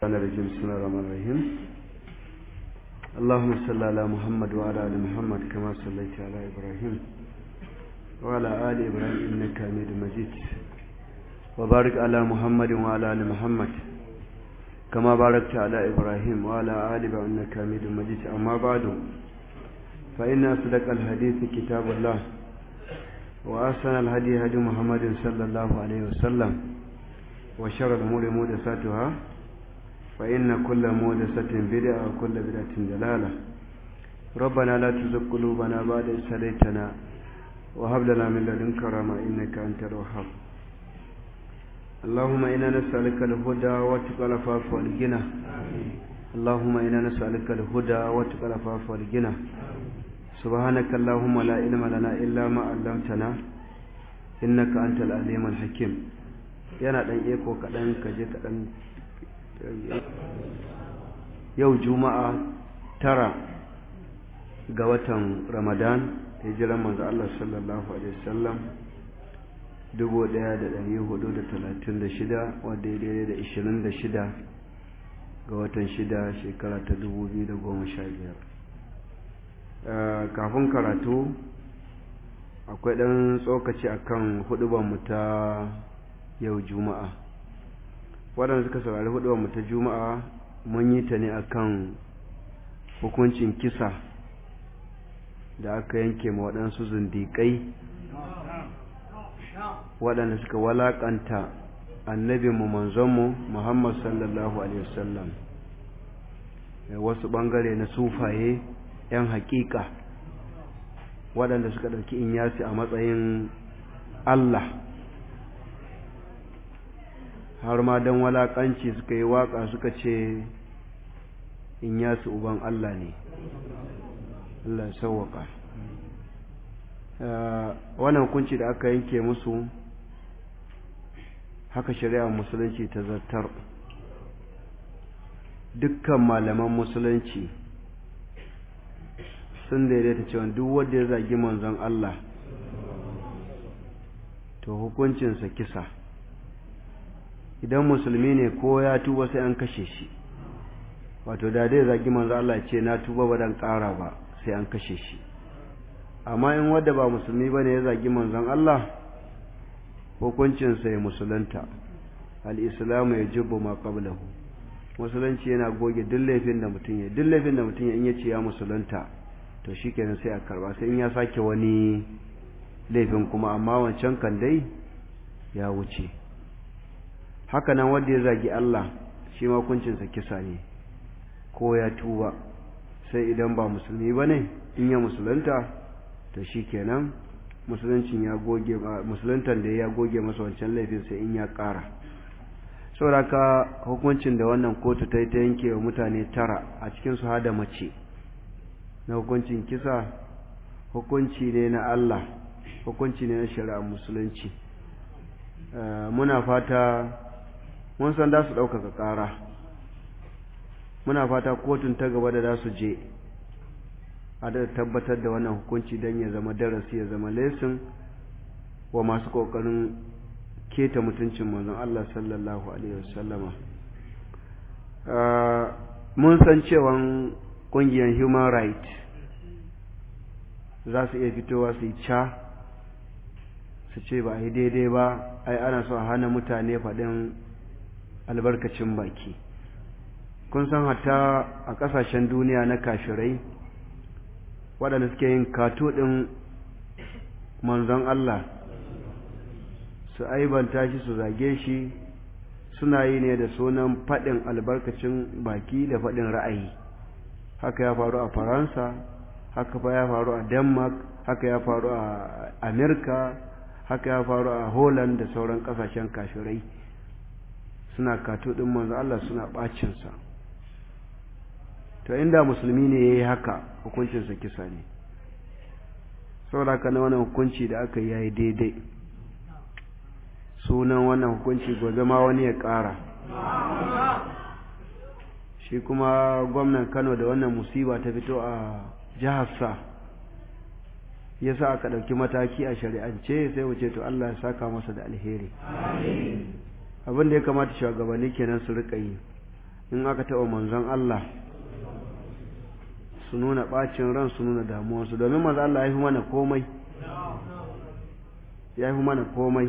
الرحمن الرجيم بسم الله الرحمن الرحيم اللهم صل على محمد وعلى ال محمد كما صليت على ابراهيم وعلى ال ابراهيم انك حميد مجيد وبارك على محمد وعلى ال محمد كما باركت على ابراهيم وعلى ال ابراهيم انك حميد مجيد اما بعد فان اصدق الحديث كتاب الله واحسن الهدي هدي محمد صلى الله عليه وسلم وشر الامور محدثاتها فإن كل مودسة بدعة وكل بدعة دلالة ربنا لا تزغ قلوبنا بعد إذ هديتنا وهب لنا من لدنك رحمة إنك أنت الوهاب اللهم إنا نسألك الهدى والتقى العفاف والغنى اللهم إنا نسألك الهدى والتقى العفاف والغنى سبحانك اللهم لا علم لنا إلا ما علمتنا إنك أنت العليم الحكيم yana dan eko kaɗan kaje kaɗan yau juma'a tara ga watan ramadan hijiran manzo Allah sallallahu alaihi wasallam 1436 wadda ya daidai da 26 ga watan 6 shekara ta 2015 kafin karatu akwai ɗan tsokaci akan hudubanmu ta yau juma'a waɗanda suka saurari hudu ta juma'a mun yi ta ne akan hukuncin kisa da aka yanke ma waɗansu zindiƙai waɗanda suka walaƙanta annabinmu manzonmu muhammad sallallahu alaihi wasallam wasu ɓangare na sufaye 'yan haƙiƙa waɗanda suka ɗauki inyasi a matsayin allah har ma don walakanci suka yi waka suka ce in yasu uban Allah ne Allah ya sauwaka wannan hukunci da aka yanke musu haka shari'a musulunci ta zartar dukkan malaman musulunci sun daidaita cewa duk wanda ya zagi manzon Allah to hukuncinsa kisa idan musulmi ne ko ya tuba sai an kashe shi wato da dai zagi manzo Allah ce na tuba ba dan ƙara ba sai an kashe shi amma in wanda ba musulmi bane ya zagi manzon Allah hukuncin sa ya musulunta al-islamu yajibu ma qablahu musulunci yana goge duk laifin da mutum ya duk laifin da mutum ya in yace ya musulunta to shikenan sai a karba sai in ya sake wani laifin kuma amma wancan kan dai ya wuce haka nan wanda ya zagi Allah shi ma kuncinsa kisa ne ko ya tuba sai idan ba musulmi ba ne in ya musulunta to shi kenan musuluncin ya goge musuluntan da ya goge masa wancan laifin sai in ya ƙara sauraka hukuncin da wannan kotu ta yi ta yanke wa mutane tara a cikin su hada mace na hukuncin kisa hukunci ne na Allah hukunci ne na shari'ar musulunci muna fata mun san za su ɗaukaka ƙara muna fata kotun ta gaba da za su je a da tabbatar da wannan hukunci don ya zama darasi ya zama lesin wa masu ƙoƙarin keta mutuncin manzon Allah sallallahu alaihi wasallama mun san cewan ƙungiyar human right za su iya fitowa su yi ca su ce ba a yi daidai ba ai ana so a hana mutane faɗin albarkacin baki kun san hatta a ƙasashen duniya na kashirai waɗanda suke yin kato ɗin manzon Allah su aibanta shi su zage shi suna yi ne da sunan faɗin albarkacin baki da faɗin ra'ayi haka ya faru a faransa haka fa ya faru a denmark haka ya faru a amerika haka ya faru a holland da sauran ƙasashen kashirai suna kato ɗin manzo Allah suna ɓacinsa to inda musulmi ne ya yi haka hukuncinsa kisa ne saboda haka na wannan hukunci da aka yi ya yi daidai sunan wannan hukunci gobe ma wani ya ƙara shi kuma gwamnan kano da wannan musiba ta fito a jiharsa ya sa aka ɗauki mataki a shari'ance sai wuce to Allah ya saka masa da alheri abin da ya kamata shugabanni kenan su rika yi in aka taɓa manzon Allah su nuna ɓacin ran su nuna damuwarsu domin manzon Allah ya fi mana komai ya fi mana komai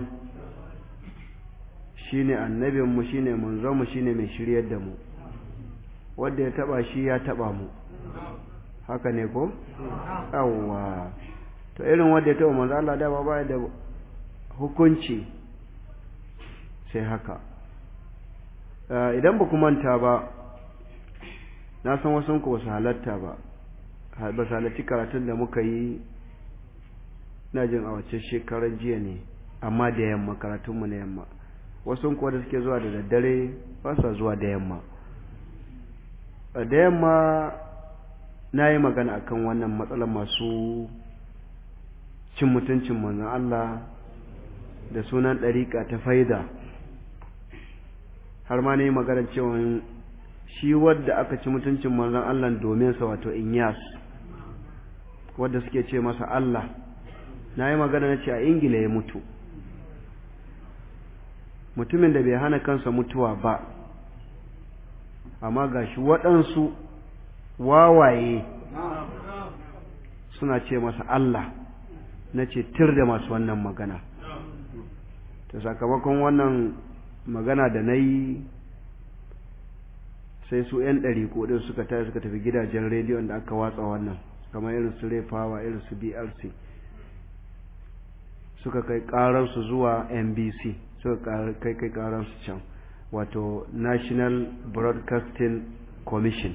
shi ne annabinmu shi ne manzonmu shi ne mai shiryar da mu wadda ya taɓa shi ya taɓa mu haka ne ko? yawwa to irin wadda ya taɓa manzon Allah dama ba da hukunci sai haka idan ba ku manta ba na san wasu ku basu halatta ba ba su halarci karatun da muka yi na jin a wacce shekarar jiya ne amma da yamma karatunmu na yamma wasu kuwa da suke zuwa da daddare ba sa zuwa da yamma da yamma na yi magana akan wannan matsalar masu cin mutuncin manzon Allah da sunan ɗariƙa ta faida har ma ne maganar cewa shi wadda aka ci mutuncin manzon Allah domin sa wato Inyas wadda suke ce masa Allah na yi magana na ce a Ingila ya mutu mutumin da bai hana kansa mutuwa ba amma gashi waɗansu wawaye suna ce masa Allah na ce tir da masu wannan magana ta sakamakon wannan magana da na yi sai su 'yan ɗari kodin suka tare suka tafi gidajen rediyon da aka watsa wannan kamar irin su refawa irin su brc suka kai ƙaransu zuwa nbc suka kai kai ƙaransu can wato national broadcasting commission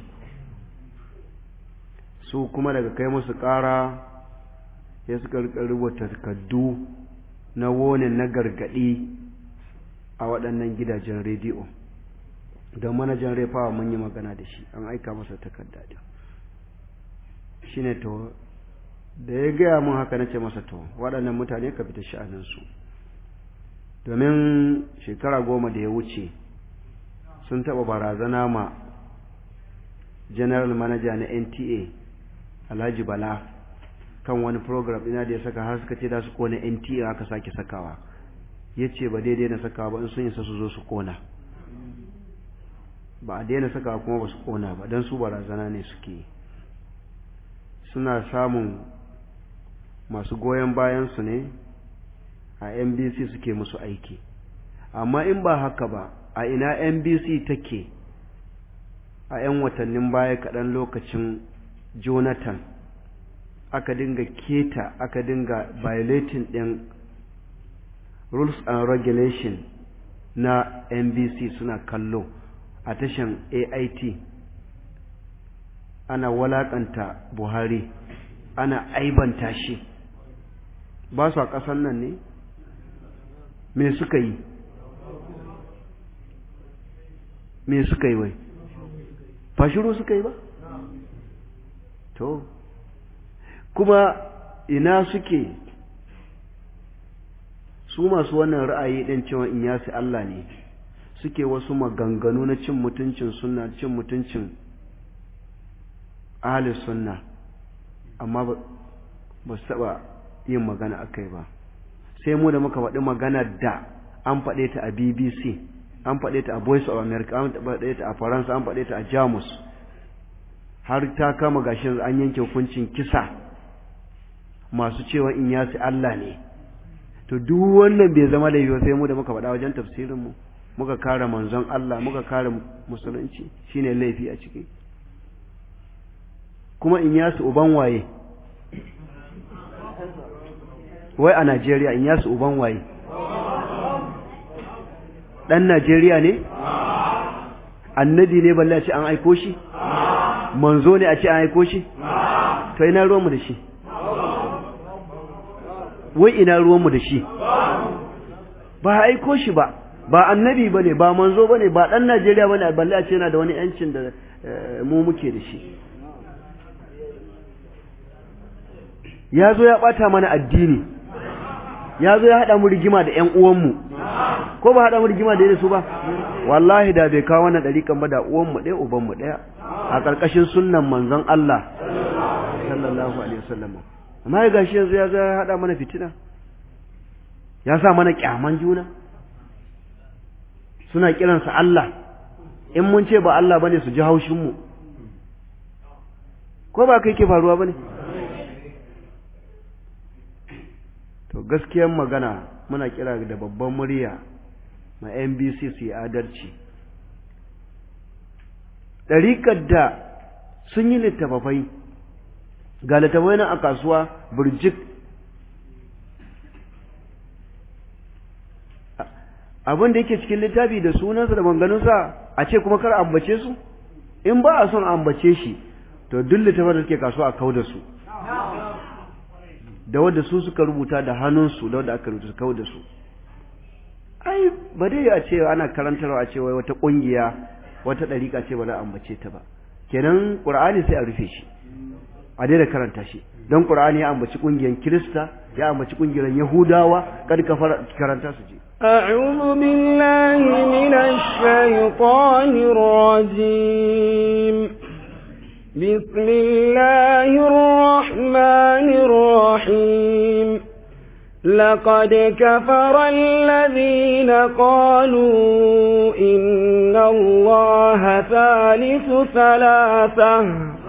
su kuma daga kai musu ƙara ya suka rubuta takardu na wonin na gargaɗi a waɗannan gidajen rediyo don manajan refawa mun yi magana da shi an aika masa takarda din shi ne to da ya gaya mun haka na ce masa to waɗannan mutane ka fita sha'aninsu domin shekara goma da ya wuce sun taɓa barazana ma general manager na nta alhaji bala kan wani program ina da ya saka har suka ce da su kona nta aka sake sakawa ya ce ba daidai na sakawa ba in sun isa su zo su kona ba a daina sakawa kuma ba su kona ba don su barazana ne suke suna samun masu goyon bayansu ne a nbc suke musu aiki amma in ba haka ba a ina nbc take a 'yan watannin baya kaɗan lokacin jonathan aka dinga keta aka dinga violating ɗin rules and regulation na nbc suna kallo a tashan ait ana walakanta buhari ana aibanta shi ba su a ƙasan nan ne me suka yi me suka yi wai fashiru suka yi ba to kuma ina suke su masu wannan ra'ayi ɗin cewa in yasi Allah ne suke wasu maganganu na cin mutuncin sunna cin mutuncin ahli sunna amma ba su taɓa yin magana akai ba sai mu da muka faɗi magana da an faɗe ta a bbc an faɗe ta a voice of america an faɗe ta a faransa an faɗe ta a jamus har ta kama gashin an yanke hukuncin kisa masu cewa in yasi Allah ne to duk wannan bai zama da yiwu sai mu da muka faɗa wajen tafsirin mu muka kare manzon Allah muka kare musulunci shine laifi a ciki kuma in yasu uban waye wai a Najeriya in yasu uban waye dan Najeriya ne annabi ne balle a ce an aiko shi manzo ne a ce an aiko shi to ina ruwanmu da shi wai ina ruwanmu da shi ba aiko shi ba ba annabi ba ne ba manzo ba ne ba ɗan najeriya ba ne balle a ce yana da wani yancin da mu muke da shi ya zo ya ɓata mana addini ya zo ya haɗa mu rigima da ‘yan uwanmu ko ba haɗa mu rigima da su ba wallahi da bai kawo wannan ɗariƙan ba da uwanmu ɗaya ubanmu ɗaya a ƙarƙashin sunnan manzon Allah sallallahu alaihi wasallam amma ya gashi yanzu ya zo ya haɗa mana fitina ya sa mana ƙyaman juna suna kiransa Allah in mun ce ba Allah bane su ji haushinmu ko ba kai ke faruwa bane to gaskiyar magana muna kira da babban murya ma NBC su yi adalci ɗariƙar da sun yi littafafai ga littafai nan a kasuwa burjik abin da yake cikin littafi da sunansa da manganunsa a ce kuma kar ambace su in ba a son ambace shi to duk littafin da suke kasuwa a kau da su da wadda su suka rubuta da hannunsu da wadda aka rubuta su kau da su ai ba dai a ce ana karantarwa a ce wai wata kungiya wata dariƙa ce ba za a ambace ta ba kenan qur'ani sai a rufe shi a daina karanta shi don qur'ani ya ambaci kungiyar kirista ya ambaci kungiyar yahudawa kad ka karanta su je أعوذ بالله من الشيطان الرجيم بسم الله الرحمن الرحيم لقد كفر الذين قالوا إن الله ثالث ثلاثة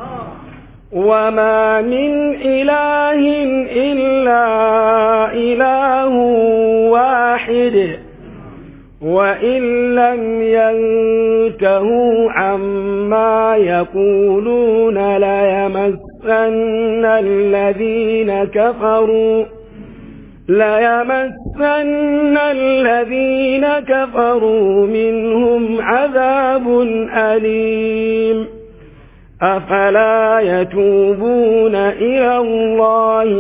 وما من إله إلا إله واحد وإن لم ينتهوا عما يقولون ليمسن الذين كفروا ليمسن الذين كفروا منهم عذاب أليم أفلا يتوبون إلى الله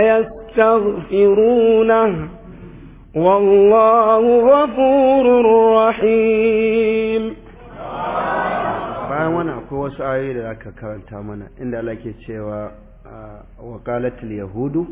ويستغفرونه والله غفور رحيم bayan wannan akwai wasu ayoyi da aka karanta mana inda Allah ke cewa waqalatul yahudu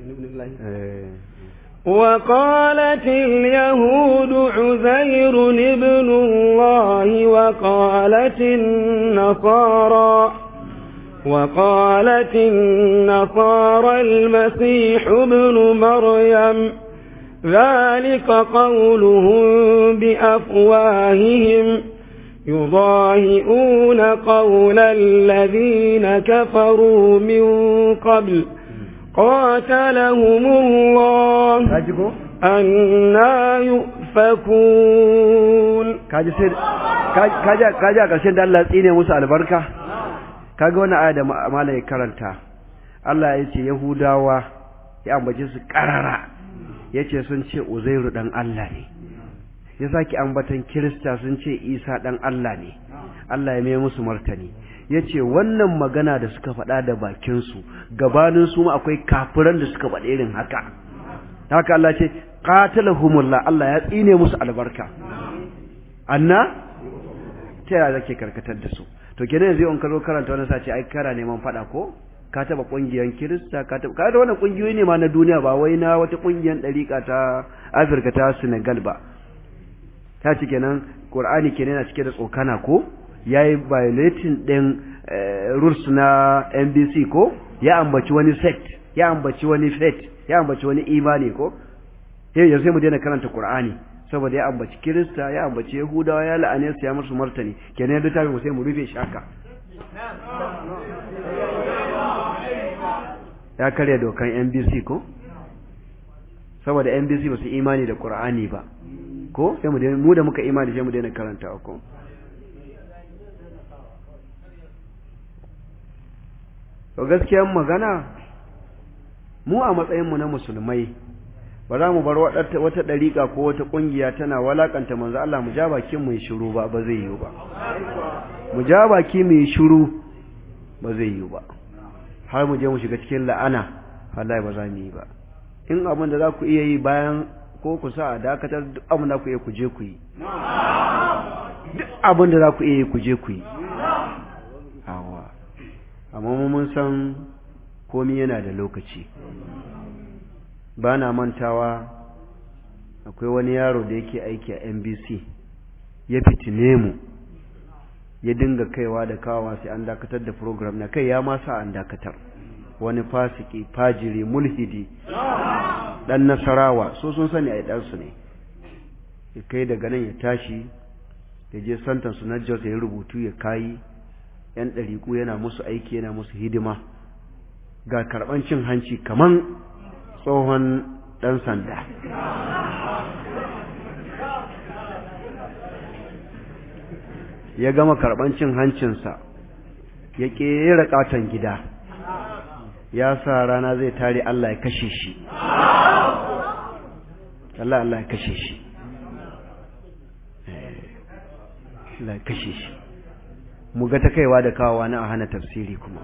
وقالت اليهود عزير ابن الله وقالت النصارى وقالت النصارى المسيح ابن مريم ذلك قولهم بأفواههم يضاهئون قول الذين كفروا من قبل قاتلهم الله أنا يؤفكون kaji sai kaji kaji a ƙarshen da Allah tsine musu albarka kaga wannan aya da malai ya karanta Allah ya ce Yahudawa ya ambace su karara yace sun ce Uzairu dan Allah ne ya saki ambatan Kirista sun ce Isa dan Allah ne Allah ya mai musu martani yace wannan magana da suka faɗa da bakinsu gabanin su ma akwai kafiran da suka faɗa irin haka haka Allah ce qatalahumullah Allah ya tsine musu albarka anna ta yaya zake karkatar da su to kenan yanzu in ka zo karanta wannan sace ai kara neman faɗa ko ka taba kungiyan kirista ka taba ka da wannan kungiyoyi ne ma na duniya ba wai na wata kungiyan dariƙa ta Afirka ta Senegal ba ta ci kenan Qur'ani kenan yana cike da tsokana ko yayi violating din rules na NBC ko ya ambaci wani sect ya ambaci wani faith ya ambaci wani imani ko yau yanzu sai mu daina karanta Qur'ani saboda ya ambaci Kirista ya ambaci Yahudawa ya la'ane su ya musu martani kenan yadda ta mu sai mu rufe shi haka ya karya dokan NBC ko saboda NBC ba su imani da Qur'ani ba ko sai mu mu da muka imani sai mu daina karanta ko to gaskiyar magana mu a matsayinmu na musulmai ba za mu bar wata ɗariƙa ko wata ƙungiya tana walakanta manzo Allah mu ja bakin mu yi shiru ba ba zai yiwu ba mu ja baki mu yi shiru ba zai yiwu ba har mu je mu shiga cikin la'ana wallahi ba za mu yi ba in abin da za ku iya yi bayan ko ku sa a dakatar duk abin da ku iya ku je ku yi duk abin da za ku iya yi ku je ku yi awa amma mun san komi yana da lokaci ba na mantawa akwai wani yaro da yake aiki a NBC ya fitine mu ya dinga kaiwa da kawawa sai an dakatar da program na kai ya ma sa an dakatar wani fasiki fajiri mulhidi dan nasarawa so sun sani ai dan su ne ya kai daga nan ya tashi ya je santan su na jos ya rubutu ya kayi yan ɗariƙu yana musu aiki yana musu hidima ga karɓan cin hanci kaman tsohon ɗan sanda ya gama karɓan cin hancinsa ya ƙera ƙaton gida ya sa rana zai tare Allah ya kashe shi Allah Allah ya kashe shi Allah ya kashe shi mu ga ta kaiwa da kawowa na a hana tafsiri kuma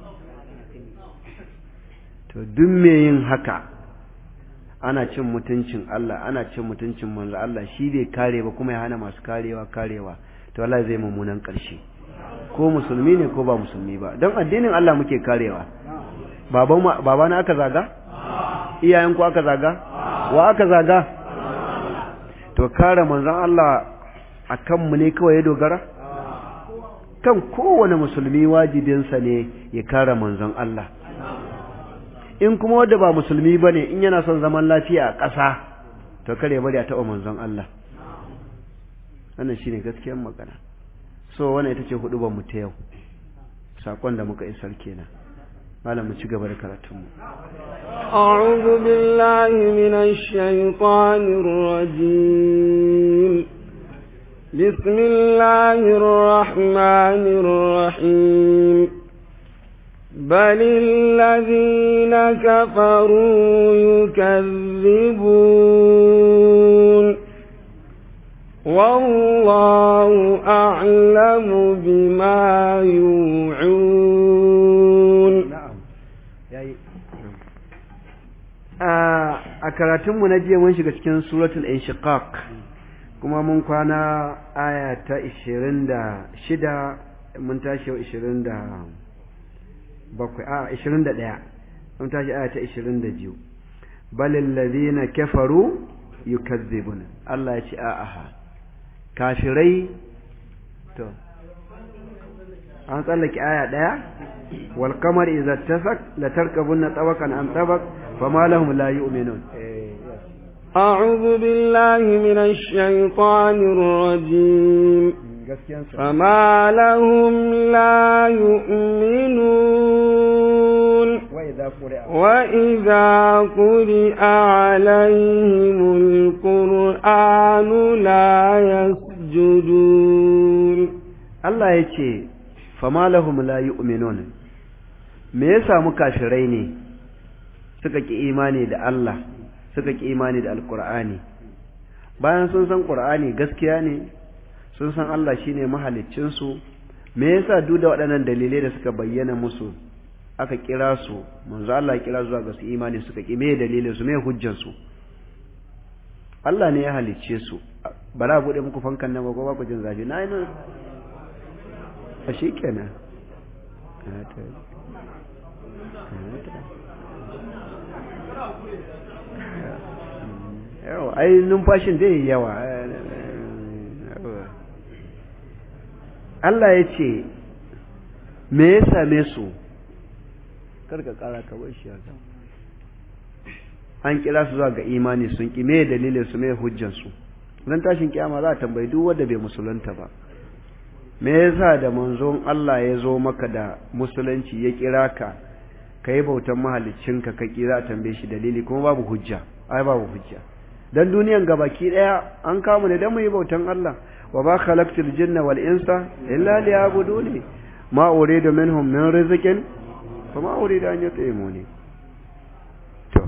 to duk me yin haka ana cin mutuncin Allah ana cin mutuncin manzo Allah shi bai kare ba kuma ya hana masu karewa karewa to Allah zai mummunan ƙarshe ko musulmi ne ko ba musulmi ba don addinin Allah muke karewa baba na aka zaga iyayen ku aka zaga wa aka zaga to kare manzon Allah a kanmu ne kawai ya dogara kan kowane musulmi wajibinsa ne ya kare manzon Allah in kuma wanda ba musulmi ba ne in yana son zaman lafiya a ƙasa to kare bari a taɓa manzon Allah wannan shine gaskiyar magana so wannan ita ce hudu mu ta yau sakon da muka isar kenan malam mu ci gaba da karatun mu a'udhu billahi minash shaitanir rajim bismillahir rahmanir rahim بل الذين كفروا يكذبون والله أعلم بما يوعون na'am yayi a karatunmu na jiya mun shiga cikin suratul inshiqaq kuma mun kwana aya ta 26 mun tashi yau 27 a 21 mun tashi aya ta 22 balil ladina kafaru yukazzibuna Allah ya ce a'a kafirai to an tsallake aya daya wal qamar idza tasak la tarkabunna tabaqan an tabaq fama lahum la yu'minun أعوذ بالله من الشيطان الرجيم فما لهم لا يؤمنون وإذا قرئ عليهم القرآن لا يسجدون Allah ya ce fama lahum la yu'minun me ya samu kafirai ne suka ki imani da Allah suka ki imani da alkur'ani bayan sun san qur'ani gaskiya ne sun san Allah shine mahaliccin su me yasa duk da waɗannan dalilai da suka bayyana musu aka kira su manzo Allah ya kira zuwa ga su imani suka ki me dalilin su me hujjar su Allah ne ya halicce su bara bude muku fankan nan ba ko ba ku jin zafi na yi a shi kenan yawa ai numfashin zai yi yawa Allah ya ce me ya same su karka kara ka bar shi haka an kira su zuwa ga imani sun ki me dalilin su me hujjan su dan tashin kiyama za a tambayi duk wanda bai musulunta ba me yasa da manzon Allah ya zo maka da musulunci ya kira ka ka yi bautan mahaliccinka ka kira tambaye shi dalili kuma babu hujja ai babu hujja dan duniyan gabaki daya an kamu ne dan mu yi bautan Allah wa ba khalaqtul jinna wal insa illa liya'buduni ma uridu minhum min rizqin fa ma uridu an yut'imuni to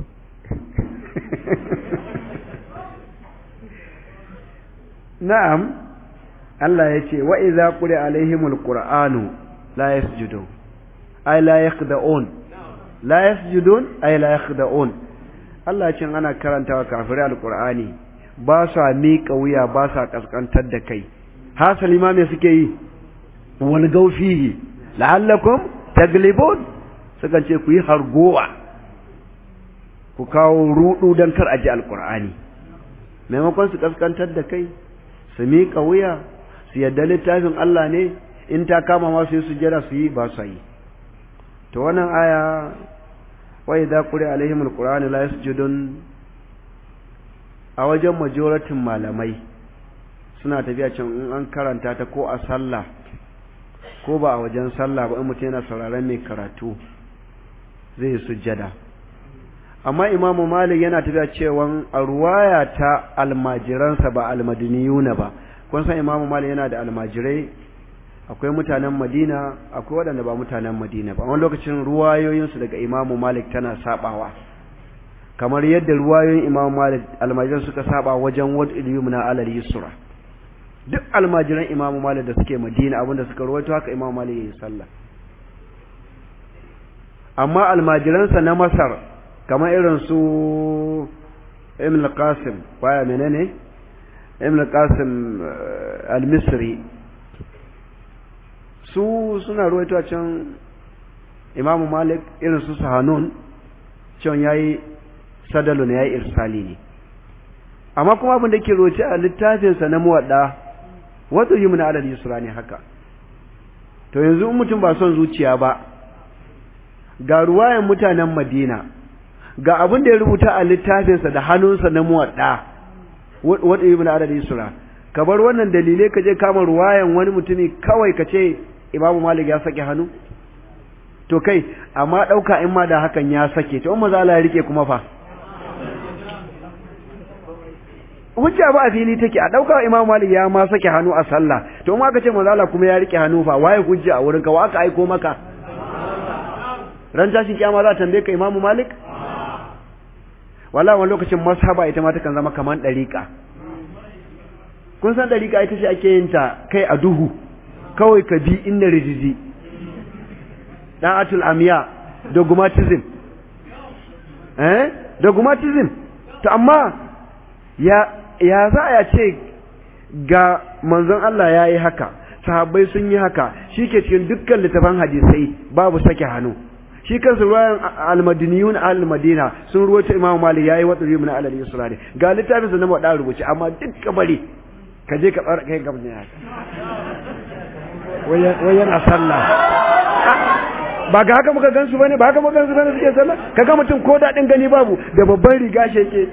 na'am Allah ya ce wa idza quri alaihimul qur'anu la yasjudun ay la yakhda'un la yasjudun ay la yakhda'un Allah ya ce ana karantawa kafirai alqur'ani ba sa miƙa wuya ba sa kaskantar da kai hasali ma me suke yi wal gaufihi la'allakum taglibun suka ce ku yi hargowa ku kawo rudu dan kar aji alqur'ani maimakon su kaskantar da kai su miƙa wuya su yadda littafin Allah ne in ta kama ma su yi sujjada su yi ba su yi to wannan aya wa idza quri alaihim alqur'anu la yasjudun a wajen majoratin malamai suna tafiya can in an karanta ta ko a sallah ko ba a wajen sallah ba in mutum yana sauraron mai karatu zai yi sujjada amma imamu malik yana tafiya cewa a ruwaya ta almajiransa ba almadiniyuna ba kun san imamu malik yana da almajirai akwai mutanen madina akwai waɗanda ba mutanen madina ba wani lokacin ruwayoyinsu daga imamu malik tana sabawa kamar yadda ruwayoyin imamu malik almajiran suka saba wajen wad ilyumna alal yusra duk almajiran imamu malik da suke madina abinda suka ruwaito haka imamu malik yayi sallah amma almajiransa na masar kamar irin su ibn al-qasim baya menene ibn al-qasim al-misri su suna ruwaito a can imamu malik irin su sahanun can yayi sadalun yayi irsali ne amma kuma abin da ke roce a littafinsa na muwadda wato yi muna adadi yusra ne haka to yanzu in mutum ba son zuciya ba ga ruwayan mutanen madina ga abin da ya rubuta a littafinsa da hannunsa na muwadda wato yi muna adadi yusra ka bar wannan dalilai ka je kama ruwayan wani mutumi kawai ka ce imamu malik ya sake hannu to kai amma ɗauka in ma da hakan ya sake to in maza Allah ya rike kuma fa hujja ba a fili take a ɗauka imamu malik ya ma sake hannu a sallah to in aka ce maza Allah kuma ya rike hannu fa waye hujja a wurinka wa aka aiko maka ran tashin kiyama za ta tambaye ka imamu malik wallahi wani lokacin mashaba ita ma takan zama kaman ɗariƙa kun san ɗariƙa ita ce ake yin ta kai a duhu kawai ka bi inna rijiji da'atul amiya dogmatism eh dogmatism to amma ya ya za a ce ga manzon Allah ya yi haka sahabbai sun yi haka shi ke cikin dukkan littafan hadisai babu sake hannu shi kansu ruwayan almadiniyun al-madina sun ruwaita imamu malik yayi wa tsari min alal yusra ne ga littafin sa na wada rubuce amma duk bari ka je ka tsara kai gaba ne haka wayan a sallah ba ga haka muka gansu bane ba haka muka gansu bane suke sallah kaga mutum ko dadin gani babu da babban riga shi yake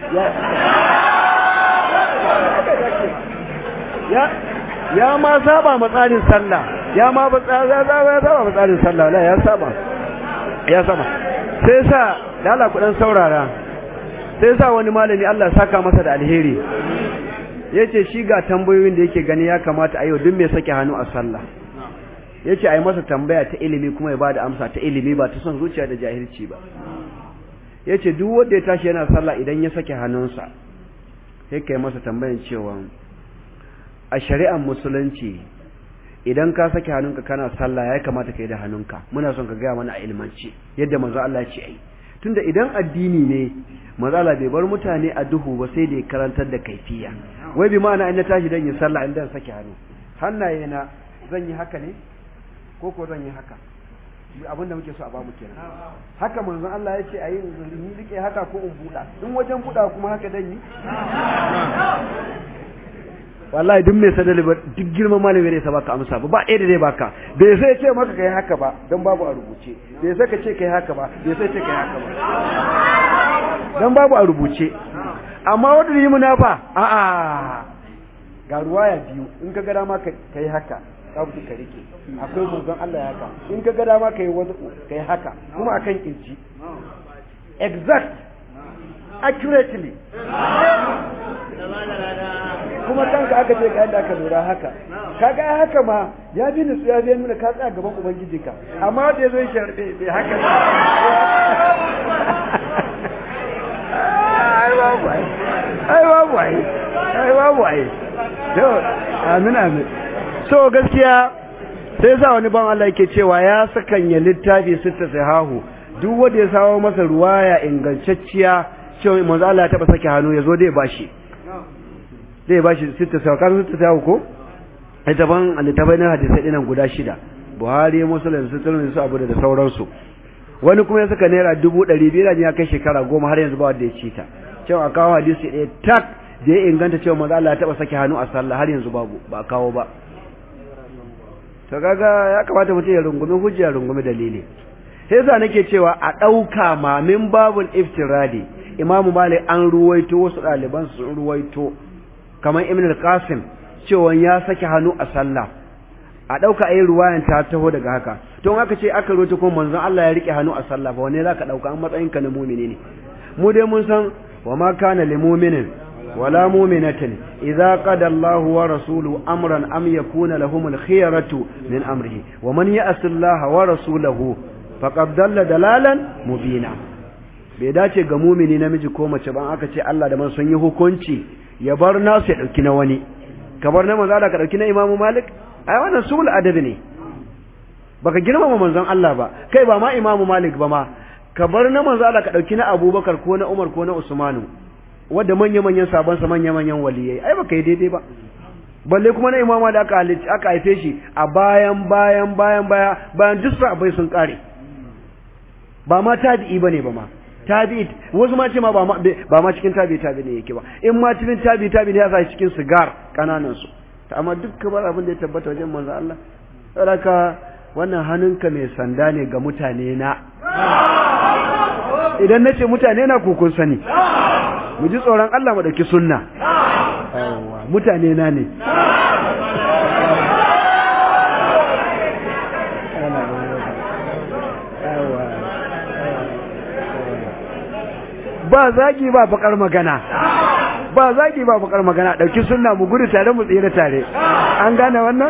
ya ya ma saba matsarin sallah ya ma ba ya saba matsarin sallah la ya saba ya saba sai sa lala ku dan saurara sai sa wani malami Allah saka masa da alheri yace shi ga tambayoyin da yake gani ya kamata a yau duk mai sake hannu a sallah yace ai masa tambaya ta ilimi kuma ya bada amsa ta ilimi ba ta son zuciya da jahilci ba yace duk wanda ya tashi yana sallah idan ya sake hannunsa sai kai masa tambayan cewa a shari'ar musulunci idan ka sake hannunka kana sallah ya kamata ka yi da hannunka muna son ka gaya mana a ilmanci yadda manzo Allah ya ce ai tunda idan addini ne manzo Allah bai bar mutane a duhu ba sai da ya karantar da kaifiya wai bi ma'ana in na tashi dan yin sallah in dan sake hannu hannaye na zan yi haka ne ko ko zan yi haka abin da muke so a bamu kenan haka manzon Allah ya ce ayi in rike haka ko in buɗa in wajen buɗa kuma haka dan yi wallahi duk mai sadali ba duk girman malami ne sa baka amsa ba ba ɗaya da zai baka bai sai ce maka kai haka ba don babu a rubuce bai sai ka ce kai haka ba bai sai ce kai haka ba don babu a rubuce amma wanda yi muna fa a'a ga ruwaya biyu in ka ga dama kai haka kabu ka rike akwai manzon Allah ya haka in ka ga dama kai wani kai haka kuma akan kirji exact accurately kuma kanka aka ce ga yadda aka lura haka kaga haka ma ya bi nutsu ya biya nuna ka tsaya gaban ubangijinka amma da ya zo ya sharbe bai haka ne ai babu ai ai babu ai ai babu ai to amin amin so gaskiya sai sa wani ban Allah yake cewa ya sakanya littafi sitta sahahu duk wanda ya sawo masa ruwaya ingantacciya cewa manzo Allah ya taba sake hannu ya zo dai bashi zai ba shi sita sau kan sita sau ko littafin littafai na hadisai dinan guda shida buhari musulun su tunan su abu da sauransu wani kuma ya saka naira dubu ɗari biyar ya kai shekara goma har yanzu ba wanda ya ci ta cewa a kawo hadisi ɗaya tak da ya inganta cewa maza Allah ya taɓa sake hannu a sallah har yanzu babu ba a kawo ba to kaga ya kamata mutum ya rungumi hujja ya rungumi dalili sai yasa nake cewa a ɗauka ma min babul iftiradi imamu malik an ruwaito wasu ɗaliban sun ruwaito kamar ibn al-qasim cewa ya saki hannu a sallah a ɗauka ayi ruwayan ta taho daga haka to in aka ce aka roto kuma manzon Allah ya rike hannu a sallah fa wanne zaka ɗauka an matsayin ka na mu'mini ne mu dai mun san wa ma kana lil mu'minin wala mu'minatin idza qada Allahu wa rasuluhu amran am yakuna lahumul khiyaratu min amrihi wa man ya'si Allah wa rasulahu faqad dalla dalalan mubina bai dace ga mumini namiji ko mace ban aka ce Allah da man sun yi hukunci ya bar nasu ya dauki na wani ka bar na manzo Allah ka dauki na Imam Malik ai wannan sul adabi ne baka girmama manzon Allah ba kai ba ma Imam Malik ba ma ka bar na manzo Allah ka dauki na Abubakar ko na Umar ko na Usmanu wanda manya manyan sabon sa manya manyan waliyai ai baka yi daidai ba balle kuma na Imam Malik aka halicci aka haife shi a bayan bayan bayan baya bayan duk sahabbai sun kare ba ma tabi'i bane ba ma tabi'i wasu ma ce ma ba ma cikin tabi'i tabi'i ne yake ba in ma cikin tabi'i tabi'i ne ya sa cikin sigar kananan su amma duk kamar abin da ya tabbata wajen manzo Allah saboda wannan hannunka mai sanda ne ga mutane na idan na ce mutane na kun sani mu ji tsoron Allah mu dauki sunna mutane na ne ba zagi ba bakar magana ba zagi ba bakar magana dauki sunna mu gudu tare mu tsira tare an gane wannan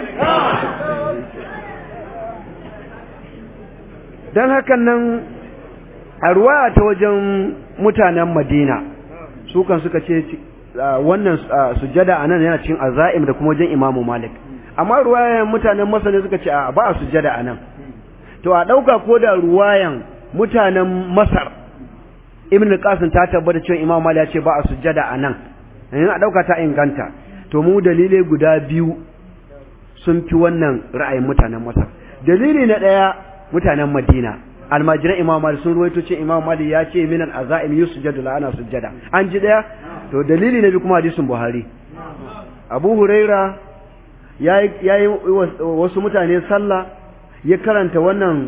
dan hakan nan a ruwaya ta wajen mutanen Madina su kan suka ce wannan sujada anan yana cikin azaim da kuma wajen Imam Malik amma ruwayan mutanen Masar ne suka ce ba a sujada anan to a dauka ko da ruwayan mutanen Masar ibn al-qasim ta tabbata cewa imam mali ya ce ba a sujjada anan in a dauka ta inganta to mu dalilai guda biyu sun fi wannan ra'ayin mutanen masar dalili na daya mutanen madina almajiran imam mali sun ruwaito ce imam mali ya ce minan azaim yusjadu la ana sujjada an ji daya to dalili na biyu kuma hadisin buhari abu huraira yayi wasu mutane sallah ya karanta wannan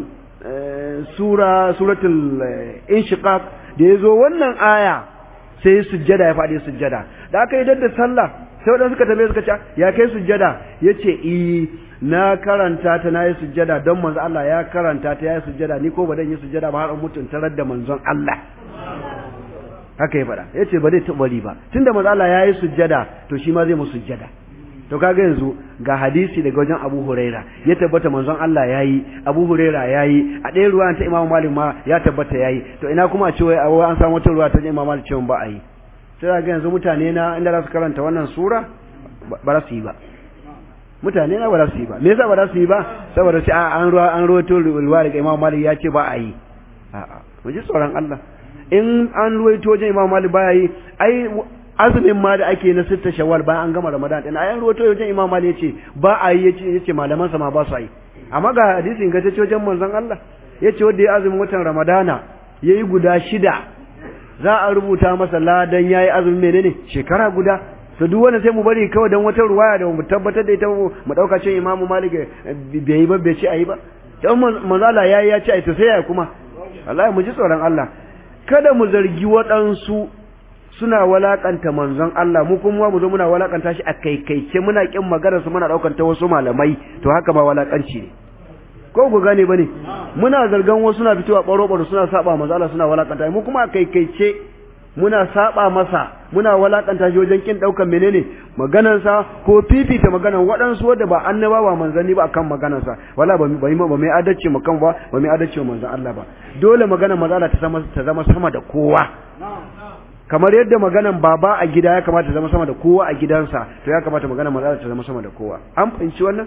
sura suratul inshiqaq da ya zo wannan aya sai ya sujjada ya faɗi sujjada da aka yi dadda sallah sai waɗanda suka tambaye suka ce ya kai sujjada ya ce i na karanta ta na yi sujjada don manzon Allah ya karanta ta ya yi sujjada ni ko ba dan yi sujjada ba har in mutun tarar da manzon Allah haka ya faɗa ya ce ba zai taɓa bari ba tunda manzon Allah ya yi sujjada to shi ma zai mu sujjada to kaga yanzu ga hadisi daga wajen Abu Huraira ya tabbata manzon Allah yayi Abu Huraira yayi a ɗaya ruwa ta Imam Malik ma ya tabbata yayi to ina kuma a ce wai an samu wata ruwa ta Imam Malik cewa ba a yi sai ga yanzu mutane na inda za su karanta wannan sura ba za su yi ba mutane na ba za su yi ba me yasa ba za su yi ba saboda sai an ruwa an ruwato ruwa daga Imam Malik ya ce ba a yi a'a mu ji tsoron Allah in an ruwaito wajen Imam Malik ba yi ai azumin ma da ake na sitta shawwal bayan an gama ramadan din ayan ruwato wajen imam mali yace ba a yi yace yace malaman sa ma ba su yi amma ga hadisi in gace wajen manzon Allah yace wanda ya azumin watan ramadana yayi guda shida za a rubuta masa ladan yayi azumin menene shekara guda to duk wanda sai mu bari kawai dan wata ruwaya da mu tabbatar da ita mu dauka cewa imamu malik bai yi ba bai ce ayi ba dan manzon Allah yayi ya ce ai to sai ya kuma wallahi mu ji tsoron Allah kada mu zargi waɗansu suna walakanta manzon Allah mu kuma mu zo muna walakanta shi a kaikaice muna kin magana su muna daukan ta wasu malamai to haka ba walakanci ne ko ku gane bane muna zargan wasu suna fitowa baro baro suna saba manzon Allah suna walakanta mu kuma a kaikaice muna saba masa muna walakanta shi wajen kin daukan menene maganar sa ko fifita maganar waɗansu wanda ba annabawa manzanni ba akan maganar sa wala ba ba ba mai adalci mu kan ba ba mai adalci manzon Allah ba dole maganar manzon Allah ta zama ta zama sama da kowa kamar yadda maganan baba a gida ya kamata zama sama da kowa a gidansa to ya kamata maganan maza ta zama sama da kowa an fahimci wannan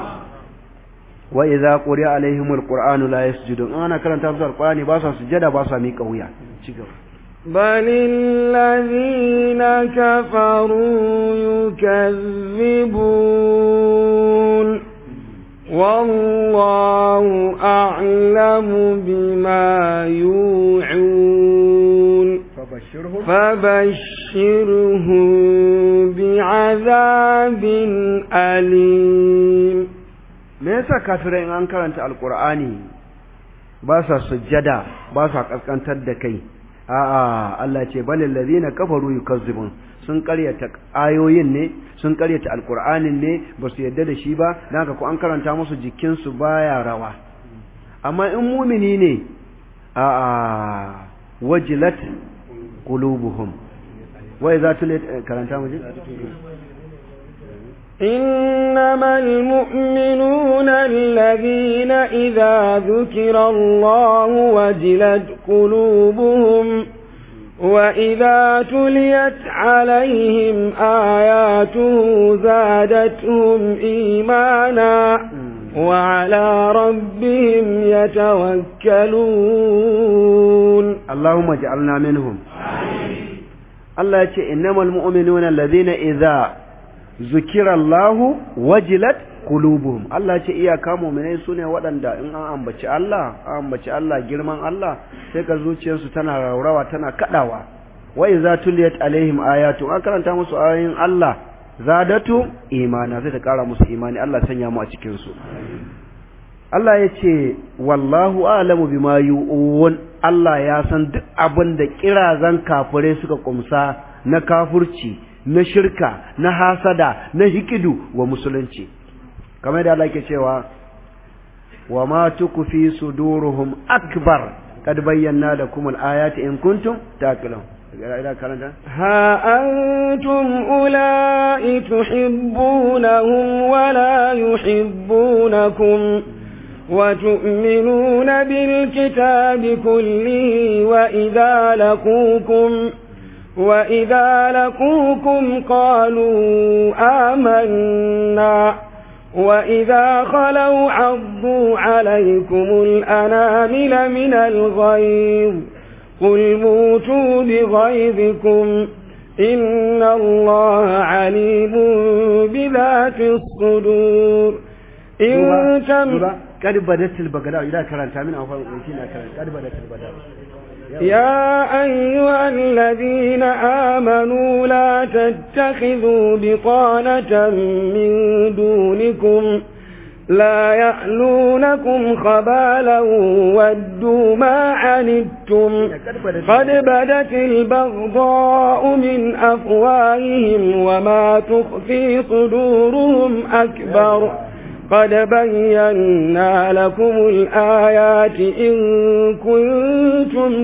wa idza quriya alaihimul qur'anu la yasjudun ana karanta musu alqur'ani ba su sujada ba su miƙa wuya ci gaba بل الذين كفروا يكذبون والله أعلم بما يوعون فبشرهم فبشرهم بعذاب أليم me yasa kafirai in an karanta alqur'ani ba sa sujjada ba sa kaskantar da kai a'a Allah ce balil ladina kafaru yukazzibun sun karyata ayoyin ne sun karyata alqur'anin ne ba su yadda da shi ba dan haka ko an karanta musu jikin su baya rawa amma in mumini ne a'a wajilat qulubuhum wa idza tulit karanta mu إنما المؤمنون الذين إذا ذكر الله وجلت قلوبهم وإذا تليت عليهم آياته زادتهم إيمانا وعلى ربهم يتوكلون اللهم اجعلنا منهم الله يقول إنما المؤمنون الذين إذا zukirallahu wajilat qulubuhum Allah ce iyaka mu'minai sune waɗanda in an ambaci Allah an ambaci Allah girman Allah sai ka zuciyarsu tana raurawa tana kadawa wa idza tuliyat alaihim ayatu an karanta musu ayoyin Allah zadatu imana sai ta kara musu imani Allah sanya mu a cikin su Allah ya ce wallahu a'lamu bima yu'un Allah ya san duk abin da kirazan kafirai suka kumsa na kafurci na shirka na hasada na hikidu wa musulunci kamar da Allah ke cewa wa ma tukfi suduruhum akbar kad bayyana lakum al-ayati in kuntum taqilun ها أنتم أولئك تحبونهم ولا يحبونكم وتؤمنون بالكتاب كله وإذا لقوكم وإذا لقوكم قالوا آمنا وإذا خلوا عضوا عليكم الأنامل من الغيظ قل موتوا بغيظكم إن الله عليم بذات الصدور إن تم قد بدت البغداء إذا كرنت من أفضل قد بدت البغداء يا أيها الذين آمنوا لا تتخذوا بطانة من دونكم لا يألونكم خبالا ودوا ما عنتم قد بدت البغضاء من أفواههم وما تخفي صدورهم أكبر قد بينا لكم الآيات إن كنتم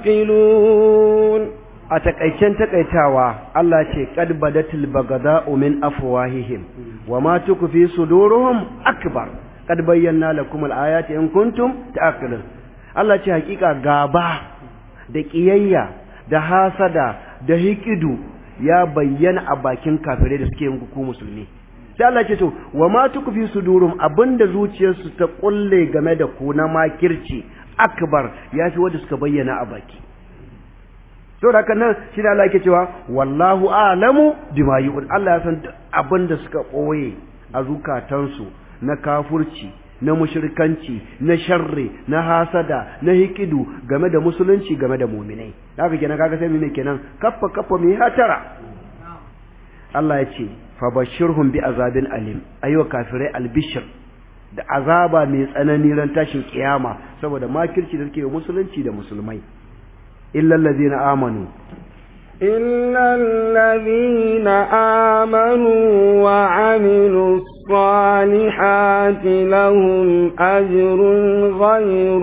تعقلون a takaicen takaitawa Allah ce qad badatil bagada'u min afwahihim wama tukfi suduruhum akbar qad bayyana lakum al-ayati in kuntum ta'qilun Allah ce hakika gaba da kiyayya da hasada da hikidu ya bayyana a bakin kafirai da suke yin ku musulmi sai Allah ce to wama tukfi sudurum abinda zuciyarsu ta kulle game da ku na makirci akbar yafi wanda suka bayyana a baki saboda haka nan shi Allah yake cewa wallahu a'lamu bima yu'un Allah ya san duk abin da suka koye a zukatansu na kafurci na mushrikanci na sharri na hasada na hikidu game da musulunci game da mu'minai haka kenan kaga sai mu kenan kaffa kaffa mu hatara Allah ya ce fabashirhum bi azabin alim ayyuka kafirai albishir da azaba mai tsanani ran tashin kiyama saboda makirci da suke musulunci da musulmai إلا الذين آمنوا إلا الذين آمنوا وعملوا الصالحات لهم أجر غير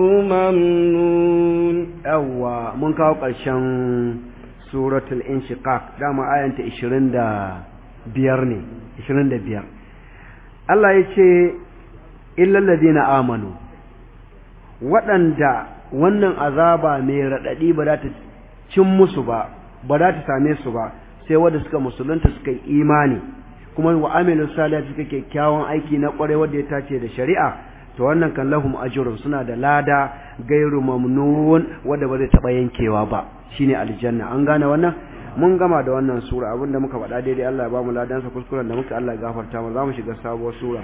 ممنون أوا من كاو قرشان سورة الانشقاق دام آية 20 biyar ne 25 Allah ya ce illal ladina amanu waɗanda wannan azaba mai raɗaɗi ba za ta cin musu ba ba za ta same su ba sai wanda suka musulunta suka yi imani kuma wa amilu salih suka kyakkyawan aiki na ƙware wanda ya tace da shari'a to wannan kan lahum ajrun suna da lada gairu mamnun wanda ba zai taɓa yankewa ba shine aljanna an gane wannan mun gama da wannan sura abinda muka faɗa daidai Allah ya ba mu ladansa kuskuren da muka Allah ya gafarta mu za mu shiga sabuwar sura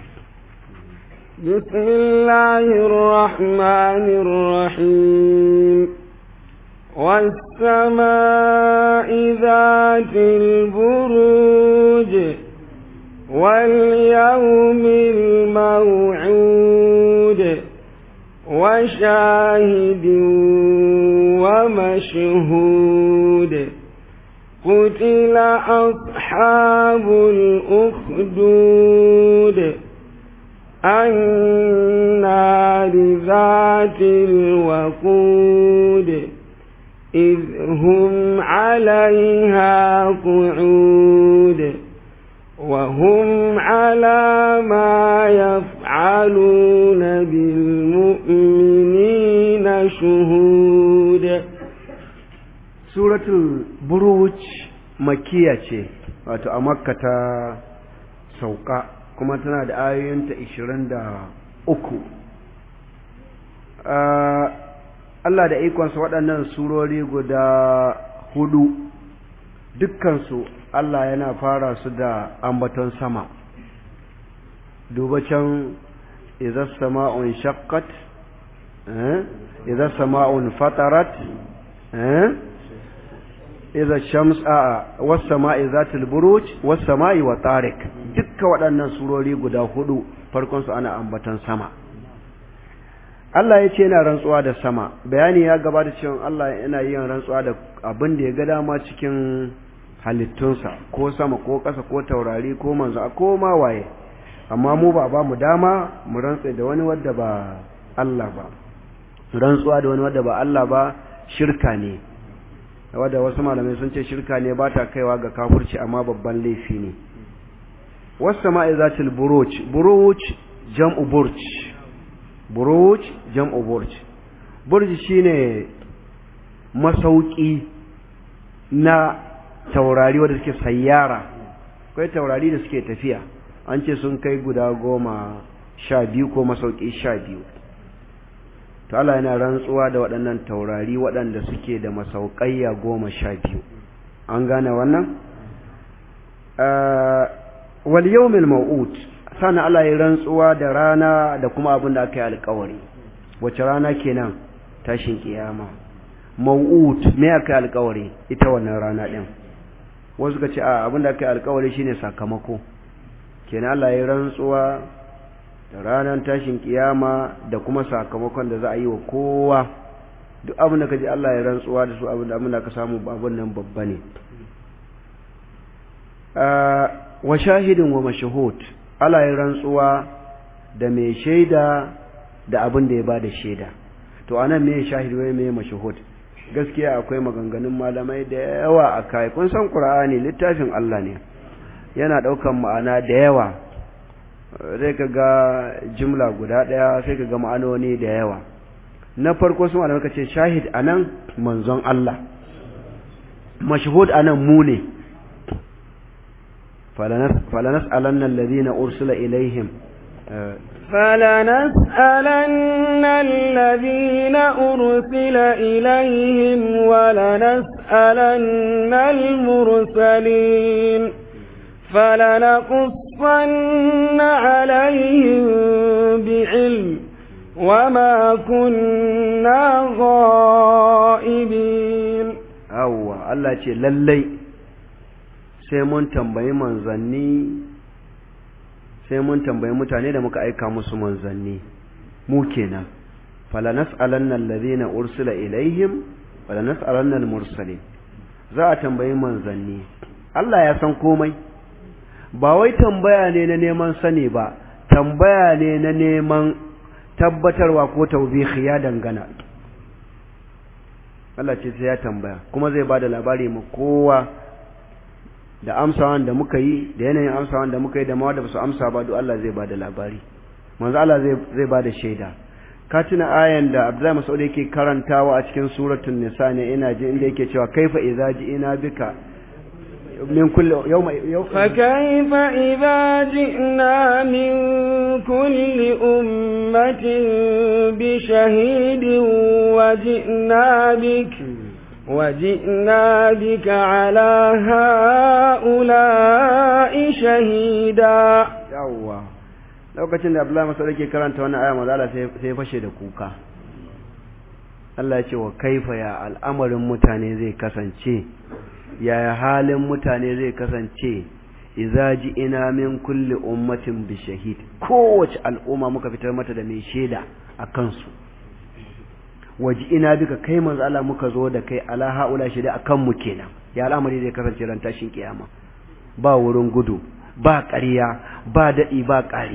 بسم الله الرحمن الرحيم والسماء ذات البروج واليوم الموعود وشاهد ومشهود مشهود قتل أصحاب الأخدود النار ذات الوقود إذ هم عليها قعود وهم على ما يفعلون بالمؤمنين شهود suratul buruj makiya ce wato a makka ta sauka kuma tana da ayoyinta ishirin da uku Allah da ikonsa waɗannan surori guda hudu dukkansu Allah yana fara su da ambaton sama duba can idza sama'un shaqqat eh idza sama'un fatarat eh idza shams a was sama'i zatil buruj was sama'i wa tariq dukkan waɗannan surori guda hudu farkon su ana ambaton sama Allah ya ce yana rantsuwa da sama bayani ya gabata cewa Allah yana yin rantsuwa da abin da ya ga dama cikin halittunsa ko sama ko ƙasa ko taurari ko manzo ko ma waye amma mu ba ba mu dama mu rantsa da wani wadda ba Allah ba rantsuwa da wani wadda ba Allah ba shirka ne wadda wasu malamai sun ce shirka ne ba ta kaiwa ga kafirci amma babban laifi ne wasu sama'i zatil buruj buruj jam'u burj buruj jam'u burj burj shine masauki na taurari wanda suke sayyara akwai taurari da suke tafiya an ce sun kai guda goma sha biyu ko masauki sha biyu to Allah yana rantsuwa da waɗannan taurari waɗanda suke da masauƙayya goma sha biyu an gane wannan wal yawmil maw'ud sana Allah ya rantsuwa da rana da kuma abin da aka yi alƙawari wace rana kenan tashin kiyama maw'ud me aka yi alƙawari ita wannan rana din wasu ka ce a abin da aka yi alƙawari shine sakamako kenan Allah ya rantsuwa da ranar tashin kiyama da kuma sakamakon da za a yi wa kowa duk abin da ka ji Allah ya rantsuwa da su abin da abin da ka samu abin nan babba ne wa shahidin wa mashahud Allah ya rantsuwa da mai shaida da abin da ya bada shaida to anan me shahid wai me mashahud gaskiya akwai maganganun malamai da yawa a kai kun san Qur'ani littafin Allah ne yana daukan ma'ana da yawa sai ka ga jimla guda ɗaya sai ka ga ma'anoni da yawa na farko sun malamai ka ce shahid anan manzon Allah mashhud anan mu ne falanas alanna alladhina ursila ilaihim فلنسألن الذين أرسل إليهم ولنسألن المرسلين فلنقصن عليهم بعلم وما كنا غائبين أوه الله ce lallai sai mun tambayi manzanni sai mun tambayi mutane da muka aika musu manzanni mu kenan falanas'alanna alladhina ursila ilaihim falanas'alanna almursalin za a tambayi manzanni Allah ya san komai ba wai tambaya ne na neman sani ba tambaya ne na neman tabbatarwa ko taubihi ya dangana Allah ce sai ya tambaya kuma zai bada labari mu kowa da amsawan da muka yi da yanayin amsawan da muka yi da ma da basu amsa ba duk Allah zai bada labari manzo Allah zai zai bada shaida ka tuna ayan da Abdullahi Mas'ud yake karantawa a cikin suratul nisa ne ina ji inda yake cewa kaifa idza ina bika من كل يوم, يوم فكيف إذا جئنا من كل أمة بشهيد وجئنا بك وجئنا بك على هؤلاء شهيدا يوا lokacin da Abdullahi Mas'ud yake karanta wannan aya manzo Allah sai fashe da kuka Allah ya ce wa kaifa ya al'amarin mutane zai kasance yaya halin mutane zai kasance idza ina min kulli ummatin bi shahid kowace al'umma muka fitar mata da mai shaida a kansu waji ina duka kai manzo Allah muka zo da kai ala haula shi da akan mu kenan ya al'amari zai kasance ran tashin kiyama ba wurin gudu ba ƙarya ba daɗi ba ƙari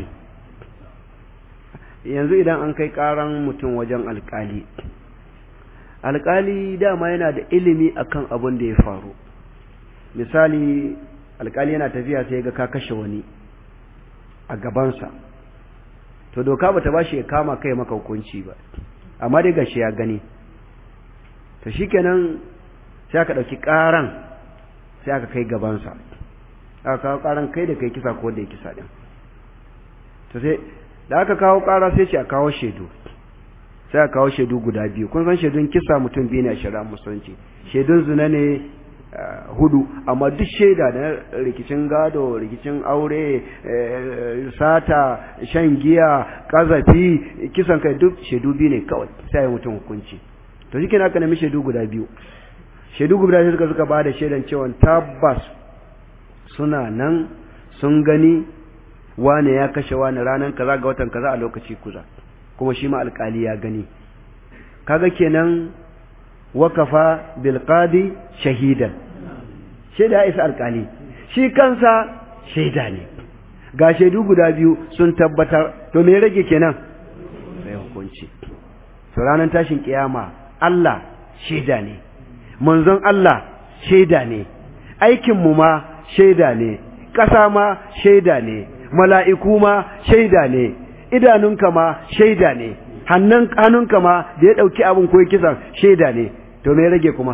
yanzu idan an kai ƙaran mutum wajen alƙali alƙali dama yana da ilimi akan abin da ya faru misali alƙali yana tafiya sai ga ka kashe wani a gabansa to doka bata ba shi ya kama kai maka hukunci ba amma dai gashi ya gani to shikenan sai aka ɗauki ƙaran sai aka kai gabansa aka kawo ƙaran kai da kai kisa ko da ya kisa ɗin to sai da aka kawo ƙara sai ce a kawo shaidu sai a kawo shaidu guda biyu kun san shaidun kisa mutum biyu ne a shari'a musulunci shaidun zina ne hudu amma duk shaida na rikicin gado rikicin aure sata shan giya kazafi kisan kai duk shaidu biyu ne kawai sai ya mutum hukunci to shi aka nemi shaidu guda biyu shaidu guda biyu suka suka ba da shaidan cewa tabbas suna nan sun gani wane ya kashe wane ranar kaza ga watan kaza a lokaci kuza kuma shi ma alkali ya gani kaga kenan wakafa bilqadi shahidan shaida isa alkali shi kansa shaida ne ga shaidu guda biyu sun tabbatar to me rage kenan sai hukunci to ranar tashin kiyama Allah shaida ne manzon Allah shaida ne aikin mu ma shaida ne ƙasa ma shaida ne mala'iku ma shaida ne idanunka ma shaida ne hannunka ma da ya ɗauki abin ko kisan shaida ne to me rage kuma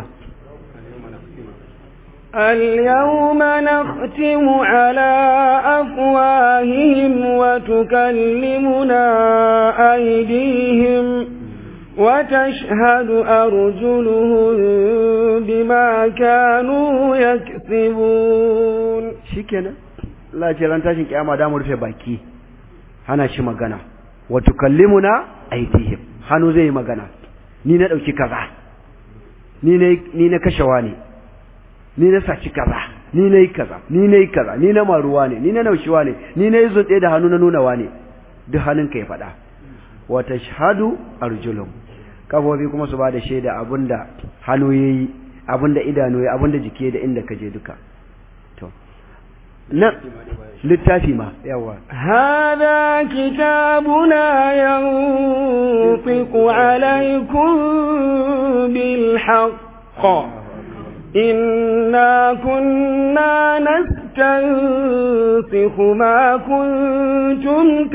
اليوم نختم على أفواههم وتكلمنا أيديهم وتشهد أرجلهم بما كانوا يكسبون شكرا لا جلان تاشن كياما دامر في باكي hana shi magana wa tukallimuna aydihim hannu zai magana ni na dauki kaza ni ne ni na kashewa ne ni na saci kaza ni na yi kaza ni na yi kaza ni na maruwa ne ni na naushiwa ne ni na yi zunɗe da hannu na nunawa ne duk hannun ka ya faɗa wa tashhadu arjulum kafofi kuma su ba da shaida abinda hannu yayi abinda idanu yayi abinda jiki da inda ka je duka to na littafi ma yawa هذا كتابنا ينطق عليكم بالحق إنا كنا نستنسخ ما كنتم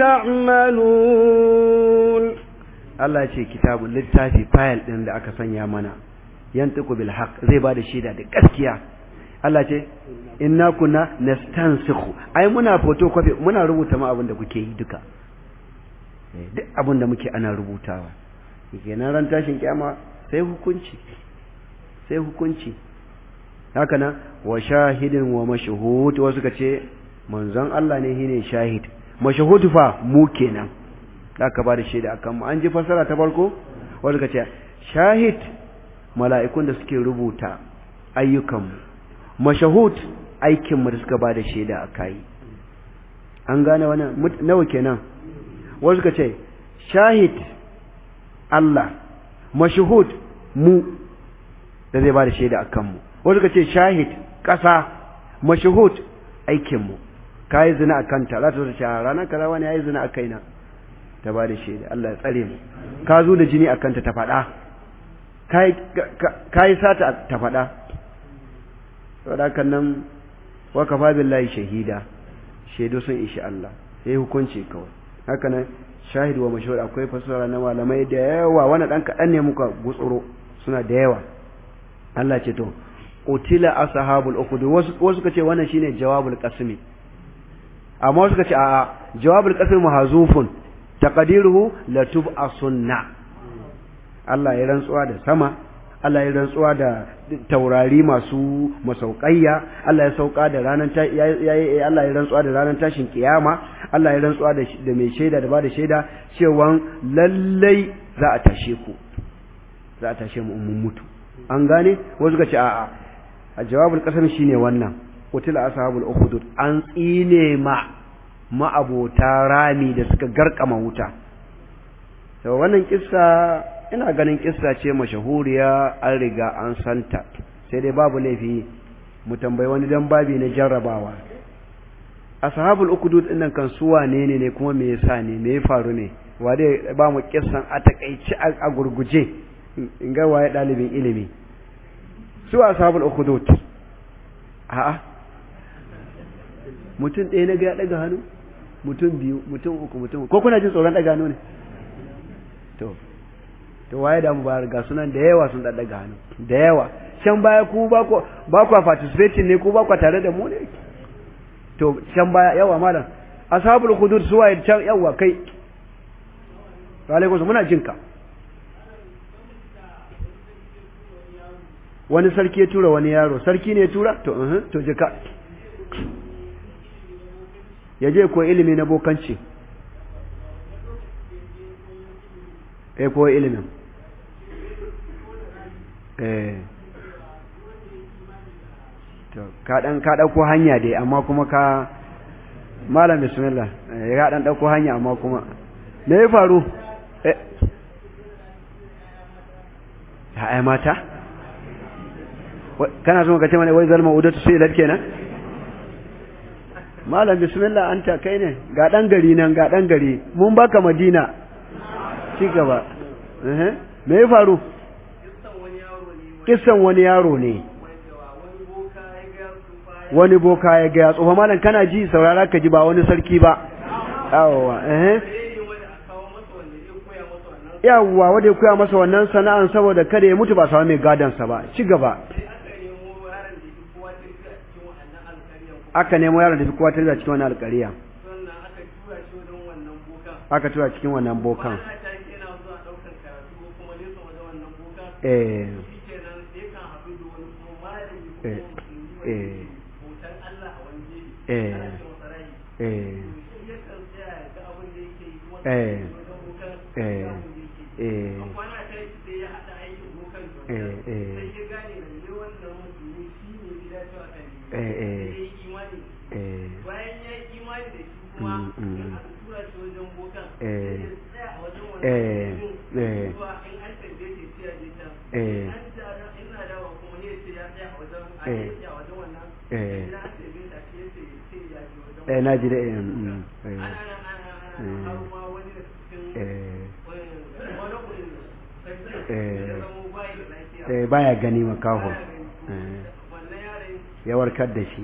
تعملون Allah ce kitabun littafi fayil ɗin da aka sanya mana yantiku bil haq zai ba da shaida da gaskiya Allah ce inna kunna nastansikhu ai muna photocopy muna rubuta ma abin da kuke yi duka duk abin da muke ana rubutawa kenan ran tashin kiyama sai hukunci sai hukunci haka nan wa shahidin wa mashhud wasu ka ce manzon Allah ne shine shahid mashhud fa mu kenan aka ba da shaida akan mu an ji fasara ta farko wasu ka ce shahid mala'ikun da suke rubuta ayyukanmu mashahud aikinmu da suka ba da shaida a kayi an gane wannan nawa kenan wasu ka ce shahid Allah mashahud mu da zai ba da shaida a kanmu wasu ka ce shahid ƙasa mashahud aikinmu ka yi zina a kanta za ta zo ta ranar kaza wani ya yi zina a kaina ta ba da shaida Allah ya tsare mu ka zo da jini a kanta ta faɗa ka yi sata ta faɗa saboda nan wa kafa billahi shahida shaidu sun ishi Allah sai hukunci kawai haka nan shahid wa mashhur akwai fasara na malamai da yawa wani dan kadan ne muka gutsuro suna da yawa Allah ce to utila ashabul ukhud wasu wasu kace wannan shine jawabul qasmi amma wasu kace a'a jawabul qasmi mahzufun taqdiruhu latub asunna Allah ya rantsuwa da sama Allah ya rantsuwa da taurari masu masauƙayya Allah ya sauka da ranar ta Allah ya rantsuwa da ranar tashin kiyama Allah ya rantsuwa da da mai shaida da ba da shaida cewa lallai za a tashe ku za a tashe mu mun mutu an gane wasu ga ce a'a a jawabul qasam shine wannan qutila ashabul ukhdud an tsine ma ma'abota rami da suka garkama wuta to wannan kissa ina ganin kissa ce mashahuriya an riga an santa sai dai babu laifi mu tambayi wani dan babi na jarrabawa ashabul ukudud dinnan kan su wane ne ne kuma me yasa ne me ya faru ne wa dai ba mu kissan a takaici a gurguje in ga waye dalibin ilimi su ashabul ukudud a'a mutum ɗaya na ga ya daga hannu mutum biyu mutum uku mutum ko kuna jin tsoron daga hannu ne to to waye da mu ba ga sunan da yawa sun daga hannu da yawa can baya ku ba ku ba ku participating ne ku ba ku tare da mu ne to can baya yawa malam ashabul hudud suwa can yawa kai alaikum muna jin ka wani sarki ya tura wani yaro sarki ne ya tura to uh to jika ya je ko ilimi na bokanci eh ko ilimin eh to ka dan ka dauko hanya dai amma kuma ka malam bismillah ya dan dauko hanya amma kuma me ya faru eh ai mata kana so ka ce mana wai zalma udatu sai lad kenan malam bismillah anta kai ne ga dan gari nan ga dan gari mun baka madina ci gaba eh me ya faru kissan wani yaro ne wani boka ya ga tsofa malam kana ji saurara ka ji ba wani sarki ba yawwa eh yawwa wanda ya koya masa wannan sana'an saboda kada ya mutu ba samu mai gadon sa ba ci gaba aka nemo yaron da fi kowa tarbiya cikin wannan alƙariya aka tura cikin wannan bokan eh eh eh eh eh eh eh eh eh na ji da eh baya gani makaho ya warkar da shi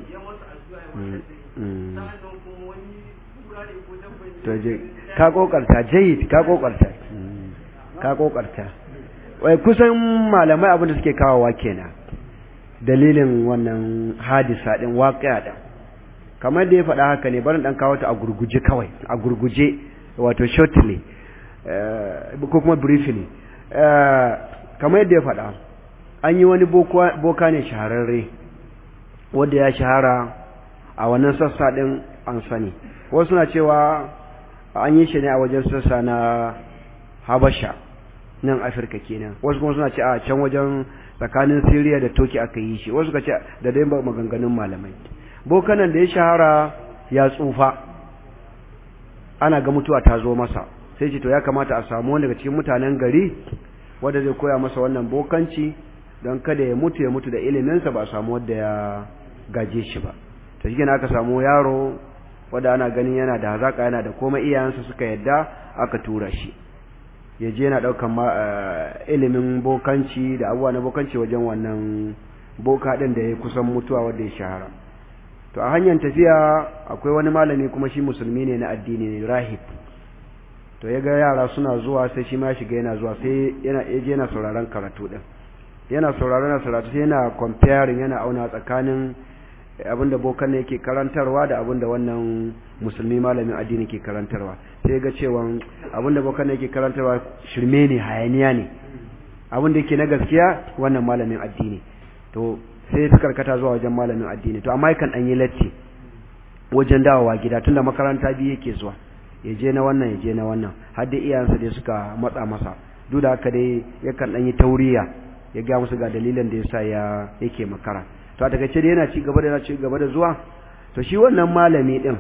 to je ka kokarta jayyid ka kokarta ka kokarta wai kusan malamai abin da suke kawowa kenan dalilin wannan hadisa din waqi'a din kamar da ya faɗa haka ne barin dan kawo ta a gurguje kawai a gurguje wato shortly ko kuma briefly kamar yadda ya faɗa an yi wani boka ne shahararre wanda ya shahara a wannan sassa ɗin an sani wasu suna cewa an yi shi ne a wajen sassa na habasha nan afirka kenan wasu kuma suna ce a can wajen tsakanin siriya da toki aka yi shi wasu ka ce da dai maganganun malamai bokanan da ya shahara ya tsufa ana ga mutuwa ta zo masa sai ce to ya kamata a samu wani daga cikin mutanen gari wanda zai koya masa wannan bokanci don kada ya mutu ya mutu da iliminsa ba a samu wanda ya gaje shi ba to shi aka samu yaro wanda ana ganin yana da hazaka yana da komai iyayensa suka yadda aka tura shi ya je yana daukan ilimin bokanci da abubuwa na bokanci wajen wannan boka din da ya kusan mutuwa wanda ya shahara to a hanyar tafiya akwai wani malami kuma shi musulmi ne na addini ne rahib to ya ga yara suna zuwa sai shi ma shiga yana zuwa sai yana yaje yana sauraron karatu din yana sauraron na karatu sai yana comparing yana auna tsakanin abinda bokan ne yake karantarwa da abinda wannan musulmi malamin addini ke karantarwa sai ga cewa abinda bokan ne yake karantarwa shirme ne hayaniya ne abinda yake na gaskiya wannan malamin addini to sai ta karkata zuwa wajen malamin addini to amma yakan dan yi latti wajen dawowa gida tunda makaranta biyu yake zuwa ya je na wannan ya je na wannan har da iyayensa dai suka matsa masa duk da haka dai yakan dan yi tauriya ya ga musu ga dalilin da yasa ya yake makara to a takaice dai yana ci gaba da yana ci gaba da zuwa to shi wannan malami din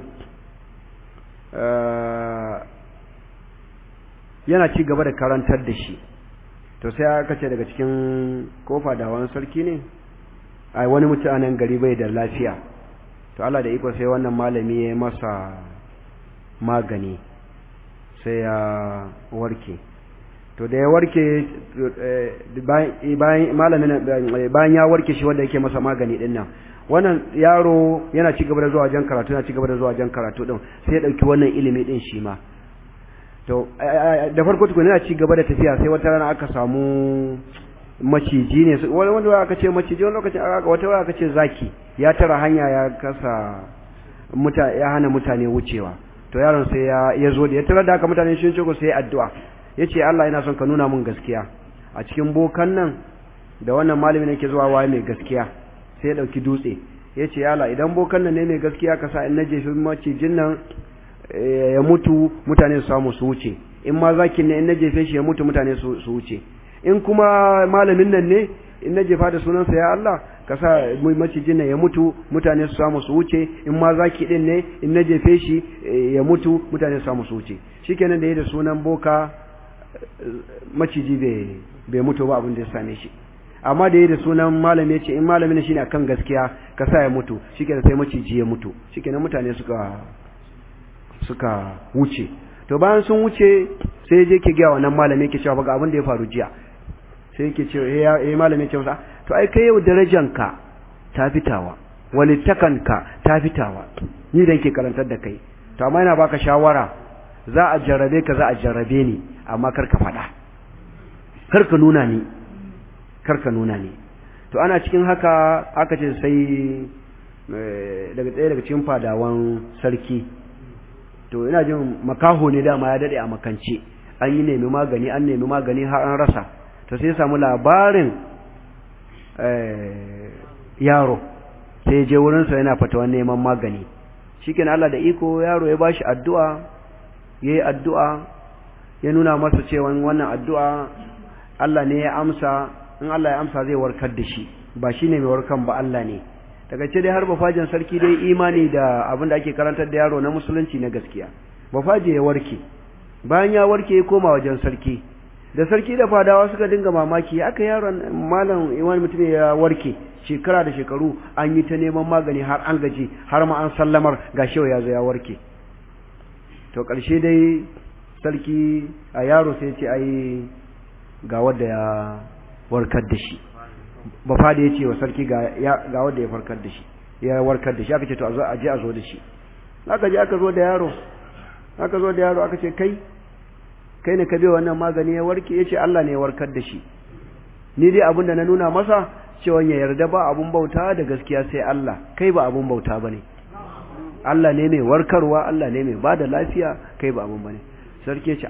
yana ci gaba da karantar da shi to sai aka ce daga cikin kofa da wani sarki ne ai wani mutanen gari bai da lafiya to Allah da iko sai wannan malami ya masa magani sai ya warke to da ya warke bayan malamin bayan ya warke shi wanda yake masa magani din nan wannan yaro yana ci gaba da zuwa jan karatu yana ci gaba da zuwa jan karatu din sai ya dauki wannan ilimi din shi ma to da farko tukuna yana ci gaba da tafiya sai wata rana aka samu maciji ne wani wanda aka ce maciji wani lokacin aka wata wani aka ce zaki ya tara hanya ya kasa muta ya hana mutane wucewa to yaron sai ya ya zo da ya tara da haka mutane sun ce ko sai addu'a yace Allah yana son ka nuna mun gaskiya a cikin bokan nan da wannan malamin yake zuwa waye mai gaskiya sai ya dauki dutse yace ya Allah idan bokan nan ne mai gaskiya ka sa in naje shi macijin nan ya mutu mutane su samu su wuce in ma zakin ne in na jefe shi ya mutu mutane su wuce in kuma malamin nan ne in na jefa da sunansa ya Allah ka sa macijin nan ya mutu mutane su samu su wuce in ma zaki din ne in na jefe shi ya mutu mutane su samu su wuce shikenan da yi da sunan boka maciji bai mutu ba abin da ya same shi amma da yi da sunan malami ya ce in malamin shine akan gaskiya ka sa ya mutu shikenan sai maciji ya mutu shikenan mutane suka suka wuce to bayan sun wuce sai je ke gaya wannan malami yake cewa ga abin da ya faru jiya sai yake cewa eh eh malami ce masa to ai kai yau darajanka ta fitawa walittakanka ta fitawa ni da ke karantar da kai to amma ina baka shawara za a jarrabe ka za a jarrabe ni amma kar ka faɗa kar ka nuna ni kar ka nuna ni to ana cikin haka aka ce sai daga tsaye daga cikin fadawan sarki to ina jin makaho ne dama ya dade a makance an yi nemi magani an nemi magani har an rasa to sai ya samu labarin yaro sai je wurinsa yana fatawan neman magani shikenan Allah da iko yaro ya bashi addu'a yayi addu'a ya nuna masa cewa wannan addu'a Allah ne ya amsa in Allah ya amsa zai warkar da shi ba shine mai warkan ba Allah ne daga ce dai har bafajin sarki dai imani da abin da ake karantar da yaro na musulunci na gaskiya bafaje ya warke bayan ya warke ya koma wajen sarki da sarki da fadawa suka dinga mamaki aka yaron malam wani mutum ya warke shekara da shekaru an yi ta neman magani har an gaji har ma an sallamar ga shewa ya zo ya warke to ƙarshe dai sarki a yaro sai ce ai ga wanda ya warkar da shi ba fada ya ce wa sarki ga wanda ya farkar da shi ya warkar da shi aka ce to a je a zo da shi aka je aka zo da yaro aka zo da yaro aka ce kai kai ne ka bai wannan magani ya warke ya ce Allah ne ya warkar da shi ni dai abin da na nuna masa cewa ya yarda ba abun bauta da gaskiya sai Allah kai ba abun bauta bane Allah ne mai warkarwa Allah ne mai bada lafiya kai ba abun bane sarki ya ce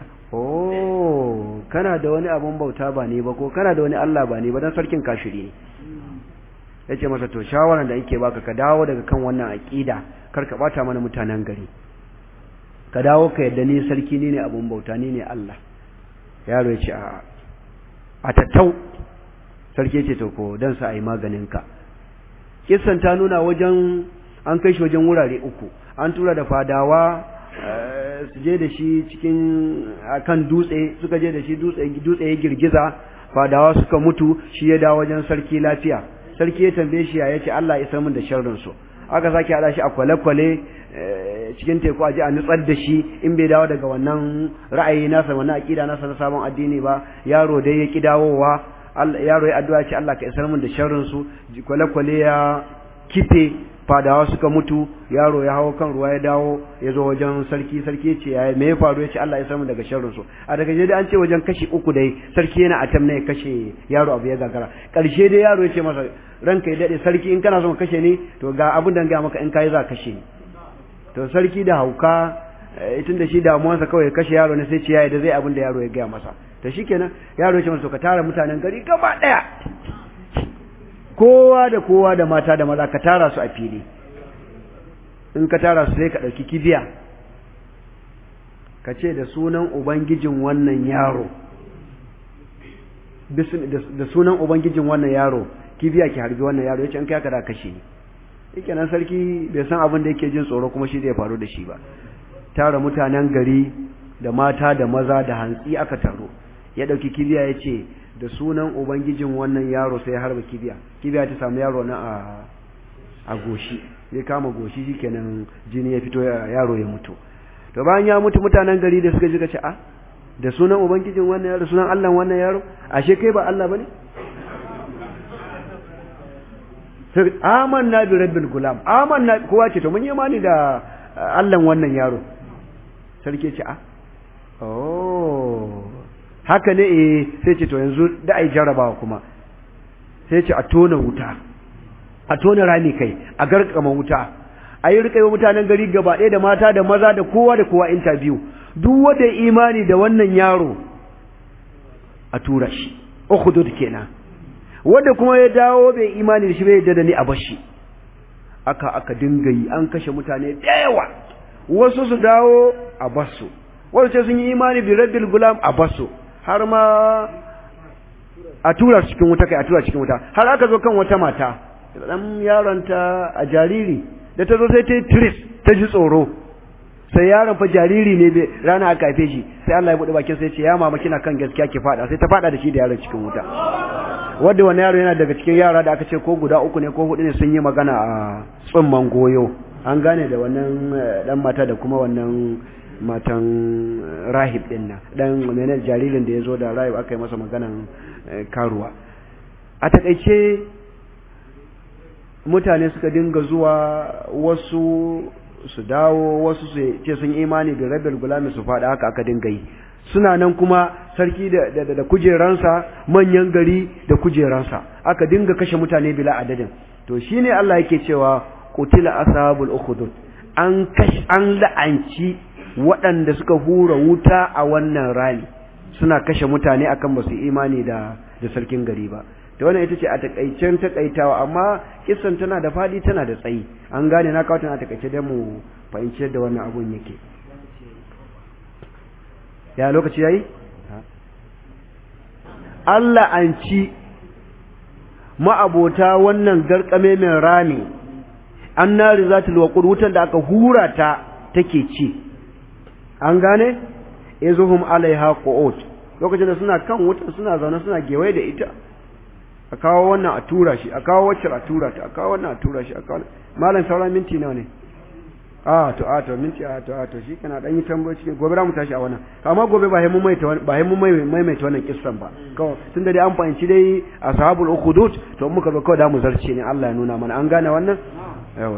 oh kana da wani abun bauta ba ne ba ko kana da wani Allah ba ne ba dan sarkin kashiri ne yace masa to shawaran da yake baka ka dawo daga kan wannan aqida kar ka bata mana mutanen gari ka dawo ka yadda ni sarki ni ne abun bauta ni ne Allah yaro ya ce a a tattau sarki ce to ko dan sa ai maganin ka kissan ta nuna wajen an kai shi wajen wurare uku an tura da fadawa su je da shi cikin akan dutse suka je da shi dutse dutse ya girgiza fadawa suka mutu shi ya dawo wajen sarki lafiya sarki ya tambaye shi ya ce Allah ya san min da sharrin su aka sake hada shi a kwale-kwale cikin teku a ji a nutsar da shi in bai dawo daga wannan ra'ayi nasa wannan aqida nasa na sabon addini ba yaro dai ya ki dawowa yaro ya addu'a ce Allah ka isar min da sharrin su kwale-kwale ya kife fadawa suka mutu yaro ya hawo kan ruwa ya dawo ya zo wajen sarki sarki ce ya me ya faru ya ce Allah ya samu daga sharrin su a daga je an ce wajen kashi uku dai sarki yana atam ne ya kashe yaro abu ya gagara karshe dai yaro ya ce masa ranka ya dade sarki in kana son kashe ni to ga abin da ga maka in kai za kashe ni to sarki da hauka tun da shi damuwansa kawai kashe yaro ne sai ce yayi da zai abin da yaro ya gaya masa to shikenan yaro ya ce masa ka tara mutanen gari gaba daya kowa da kowa da mata da maza ka tara su a fili in ka tara su sai ka ɗauki kibiya ka ce da sunan ubangijin wannan yaro da sunan ubangijin wannan yaro kibiya ki harbi wannan yaro ya ce in kai ka da kashe ni yake nan sarki bai san abin da yake jin tsoro kuma shi zai faru da shi ba tara mutanen gari da mata da maza da hantsi aka taro ya ɗauki kibiya ya ce da sunan ubangijin wannan yaro sai ya harba kibiya kibiya ta samu yaro na a a goshi ya kama goshi shikenan jini ya fito yaro ya mutu to bayan ya mutu mutanen gari da suka ji ka ce a da sunan ubangijin wannan yaro sunan Allah wannan yaro ashe kai ba Allah bane sai amanna bi rabbil gulam amanna kowa ce to mun yi imani da Allah wannan yaro sarki ce a oh haka ne eh sai ce to yanzu da ai jarabawa kuma sai ce a tona wuta a tona rami kai a garkama wuta a yi rika mutanen gari gaba ɗaya da mata da maza da kowa da kowa interview duk wanda imani da wannan yaro a tura shi ukhdud kenan wanda kuma ya dawo bai imani da shi bai da ni a bashi aka aka dinga yi an kashe mutane da yawa wasu su dawo a basu wasu ce sun yi imani bi rabbil gulam a basu har ma a tura cikin wuta kai a tura cikin wuta har aka zo kan wata mata dan yaronta a jariri da ta zo sai ta yi tris ta ji tsoro sai yaron fa jariri ne bai rana aka haife shi sai Allah ya bude bakin sai ya ce ya mama kina kan gaskiya ki fada sai ta fada da shi da yaron cikin wuta wanda wani yaro yana daga cikin yara da aka ce ko guda uku ne ko hudu ne sun yi magana a tsumman goyo an gane da wannan dan mata da kuma wannan matan rahib din nan dan menene jaririn da ya zo da rahib aka yi masa maganan karuwa a takaice mutane suka dinga zuwa wasu su dawo wasu su ce sun imani da rabbil gulami su faɗa haka aka dinga yi suna nan kuma sarki da, da, da kujeransa manyan gari da kujeransa aka dinga kashe mutane bila adadin to shine Allah yake cewa qutila ashabul ukhdud an kash an la'anci waɗanda suka hura wuta a wannan rami suna kashe mutane akan ba su imani da da sarkin gari ba da wannan ita ce a takaicen takaitawa amma kissan tana da fadi tana da tsayi an gane na kawo tana takaice da mu fahimci yadda wannan abun yake ya lokaci yayi Allah an ci ma'abota wannan garkame mai rami an nari zatul waqur wutan da aka hura ta take ci an gane izuhum alaiha qu'ud lokacin da suna kan wutan suna zaune suna gewaye da ita a kawo wannan a tura shi a kawo wacce a tura ta a kawo wannan a tura shi a kawo malam sauran minti nawa ne a to a to minti a to a to shi kana dan yi tambayoyi cikin gobe mu tashi a wannan amma gobe ba mu mai ba mu mai mai wannan kissan ba kawai tunda dai an fahimci dai ashabul ukhdud to muka zo kawai da mu zarce ne Allah ya nuna mana an gane wannan yawa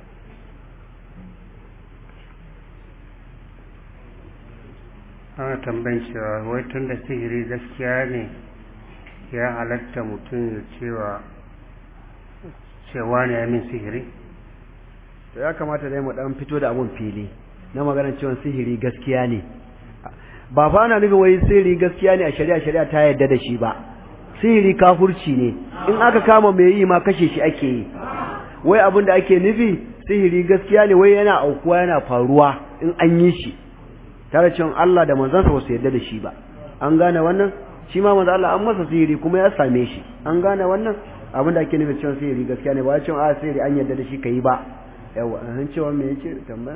ana tambayin cewa wai tun da sihiri gaskiya ne ya halatta mutum ya cewa cewa ne ya min sihiri to ya kamata dai mu dan fito da abun fili na maganar cewa sihiri gaskiya ne ba fa ana nufin wai sihiri gaskiya ne a shari'a shari'a ta yarda da shi ba sihiri kafurci ne in aka kama mai yi ma kashe shi ake yi wai abin da ake nufi sihiri gaskiya ne wai yana aukuwa yana faruwa in an yi shi tare cewa Allah da manzansa ba su yarda da shi ba an gane wannan shi ma manzo Allah an masa sihiri kuma ya same shi an gane wannan abin da ake nufi cewa sihiri gaskiya ne ba cewa a sihiri an yarda da shi kai ba yawa an cewa me yake tambaya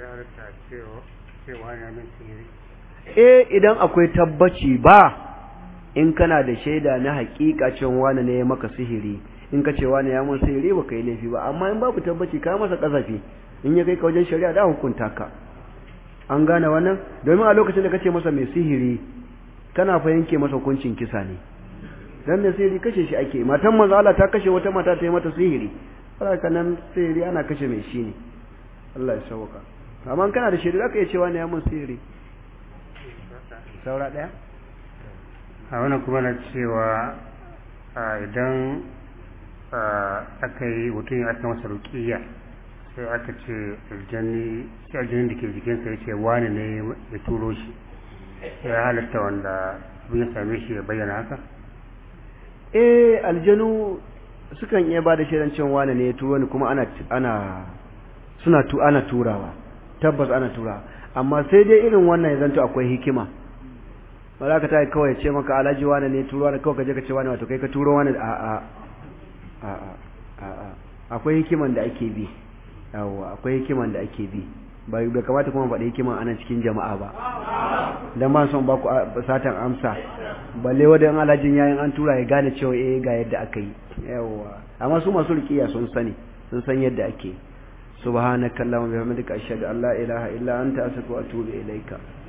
eh idan akwai tabbaci ba in kana da shaida na hakika cewa wani ne ya maka sihiri in ka ce wani ya mun sihiri ba kai laifi ba amma in babu tabbaci ka masa kasafi in ya kai ka wajen shari'a da hukunta ka an gane wannan domin a lokacin da kace masa mai sihiri kana fa yanke masa hukuncin kisa ne dan da sihiri kashe shi ake matan manzo Allah ta kashe wata mata ta yi mata sihiri haka nan sihiri ana kashe mai shi ne Allah ya sauka amma kana da shaidu zaka iya cewa ne ya mun sihiri saura daya a wannan kuma na cewa idan aka yi mutum ya aka masa rukiya sai aka ce aljanni shi aljanni da ke jikinsa ya ce wani ne ya turo shi ya halatta wanda abin ya same shi ya bayyana haka eh aljanu sukan iya ba da shaidan cewa wani ne ya turo ni kuma ana ana suna tu ana turawa tabbas ana turawa amma sai dai irin wannan ya zanto akwai hikima ba za ka ta kawai ce maka alhaji wani ne turo wani kawai ka je ka ce wani wato kai ka turo wani a a a a a akwai hikiman da ake bi yawa akwai hikiman da ake bi bai bai kamata kuma faɗi hikima ana cikin jama'a ba dan ba son ba ku satan amsa balle wadan alhajin yayin an tura ya gane cewa eh ga yadda aka yi yawa amma su masu riqiya sun sani sun san yadda ake subhanakallahumma bihamdika ashhadu an la ilaha illa anta astaghfiruka wa atubu ilaika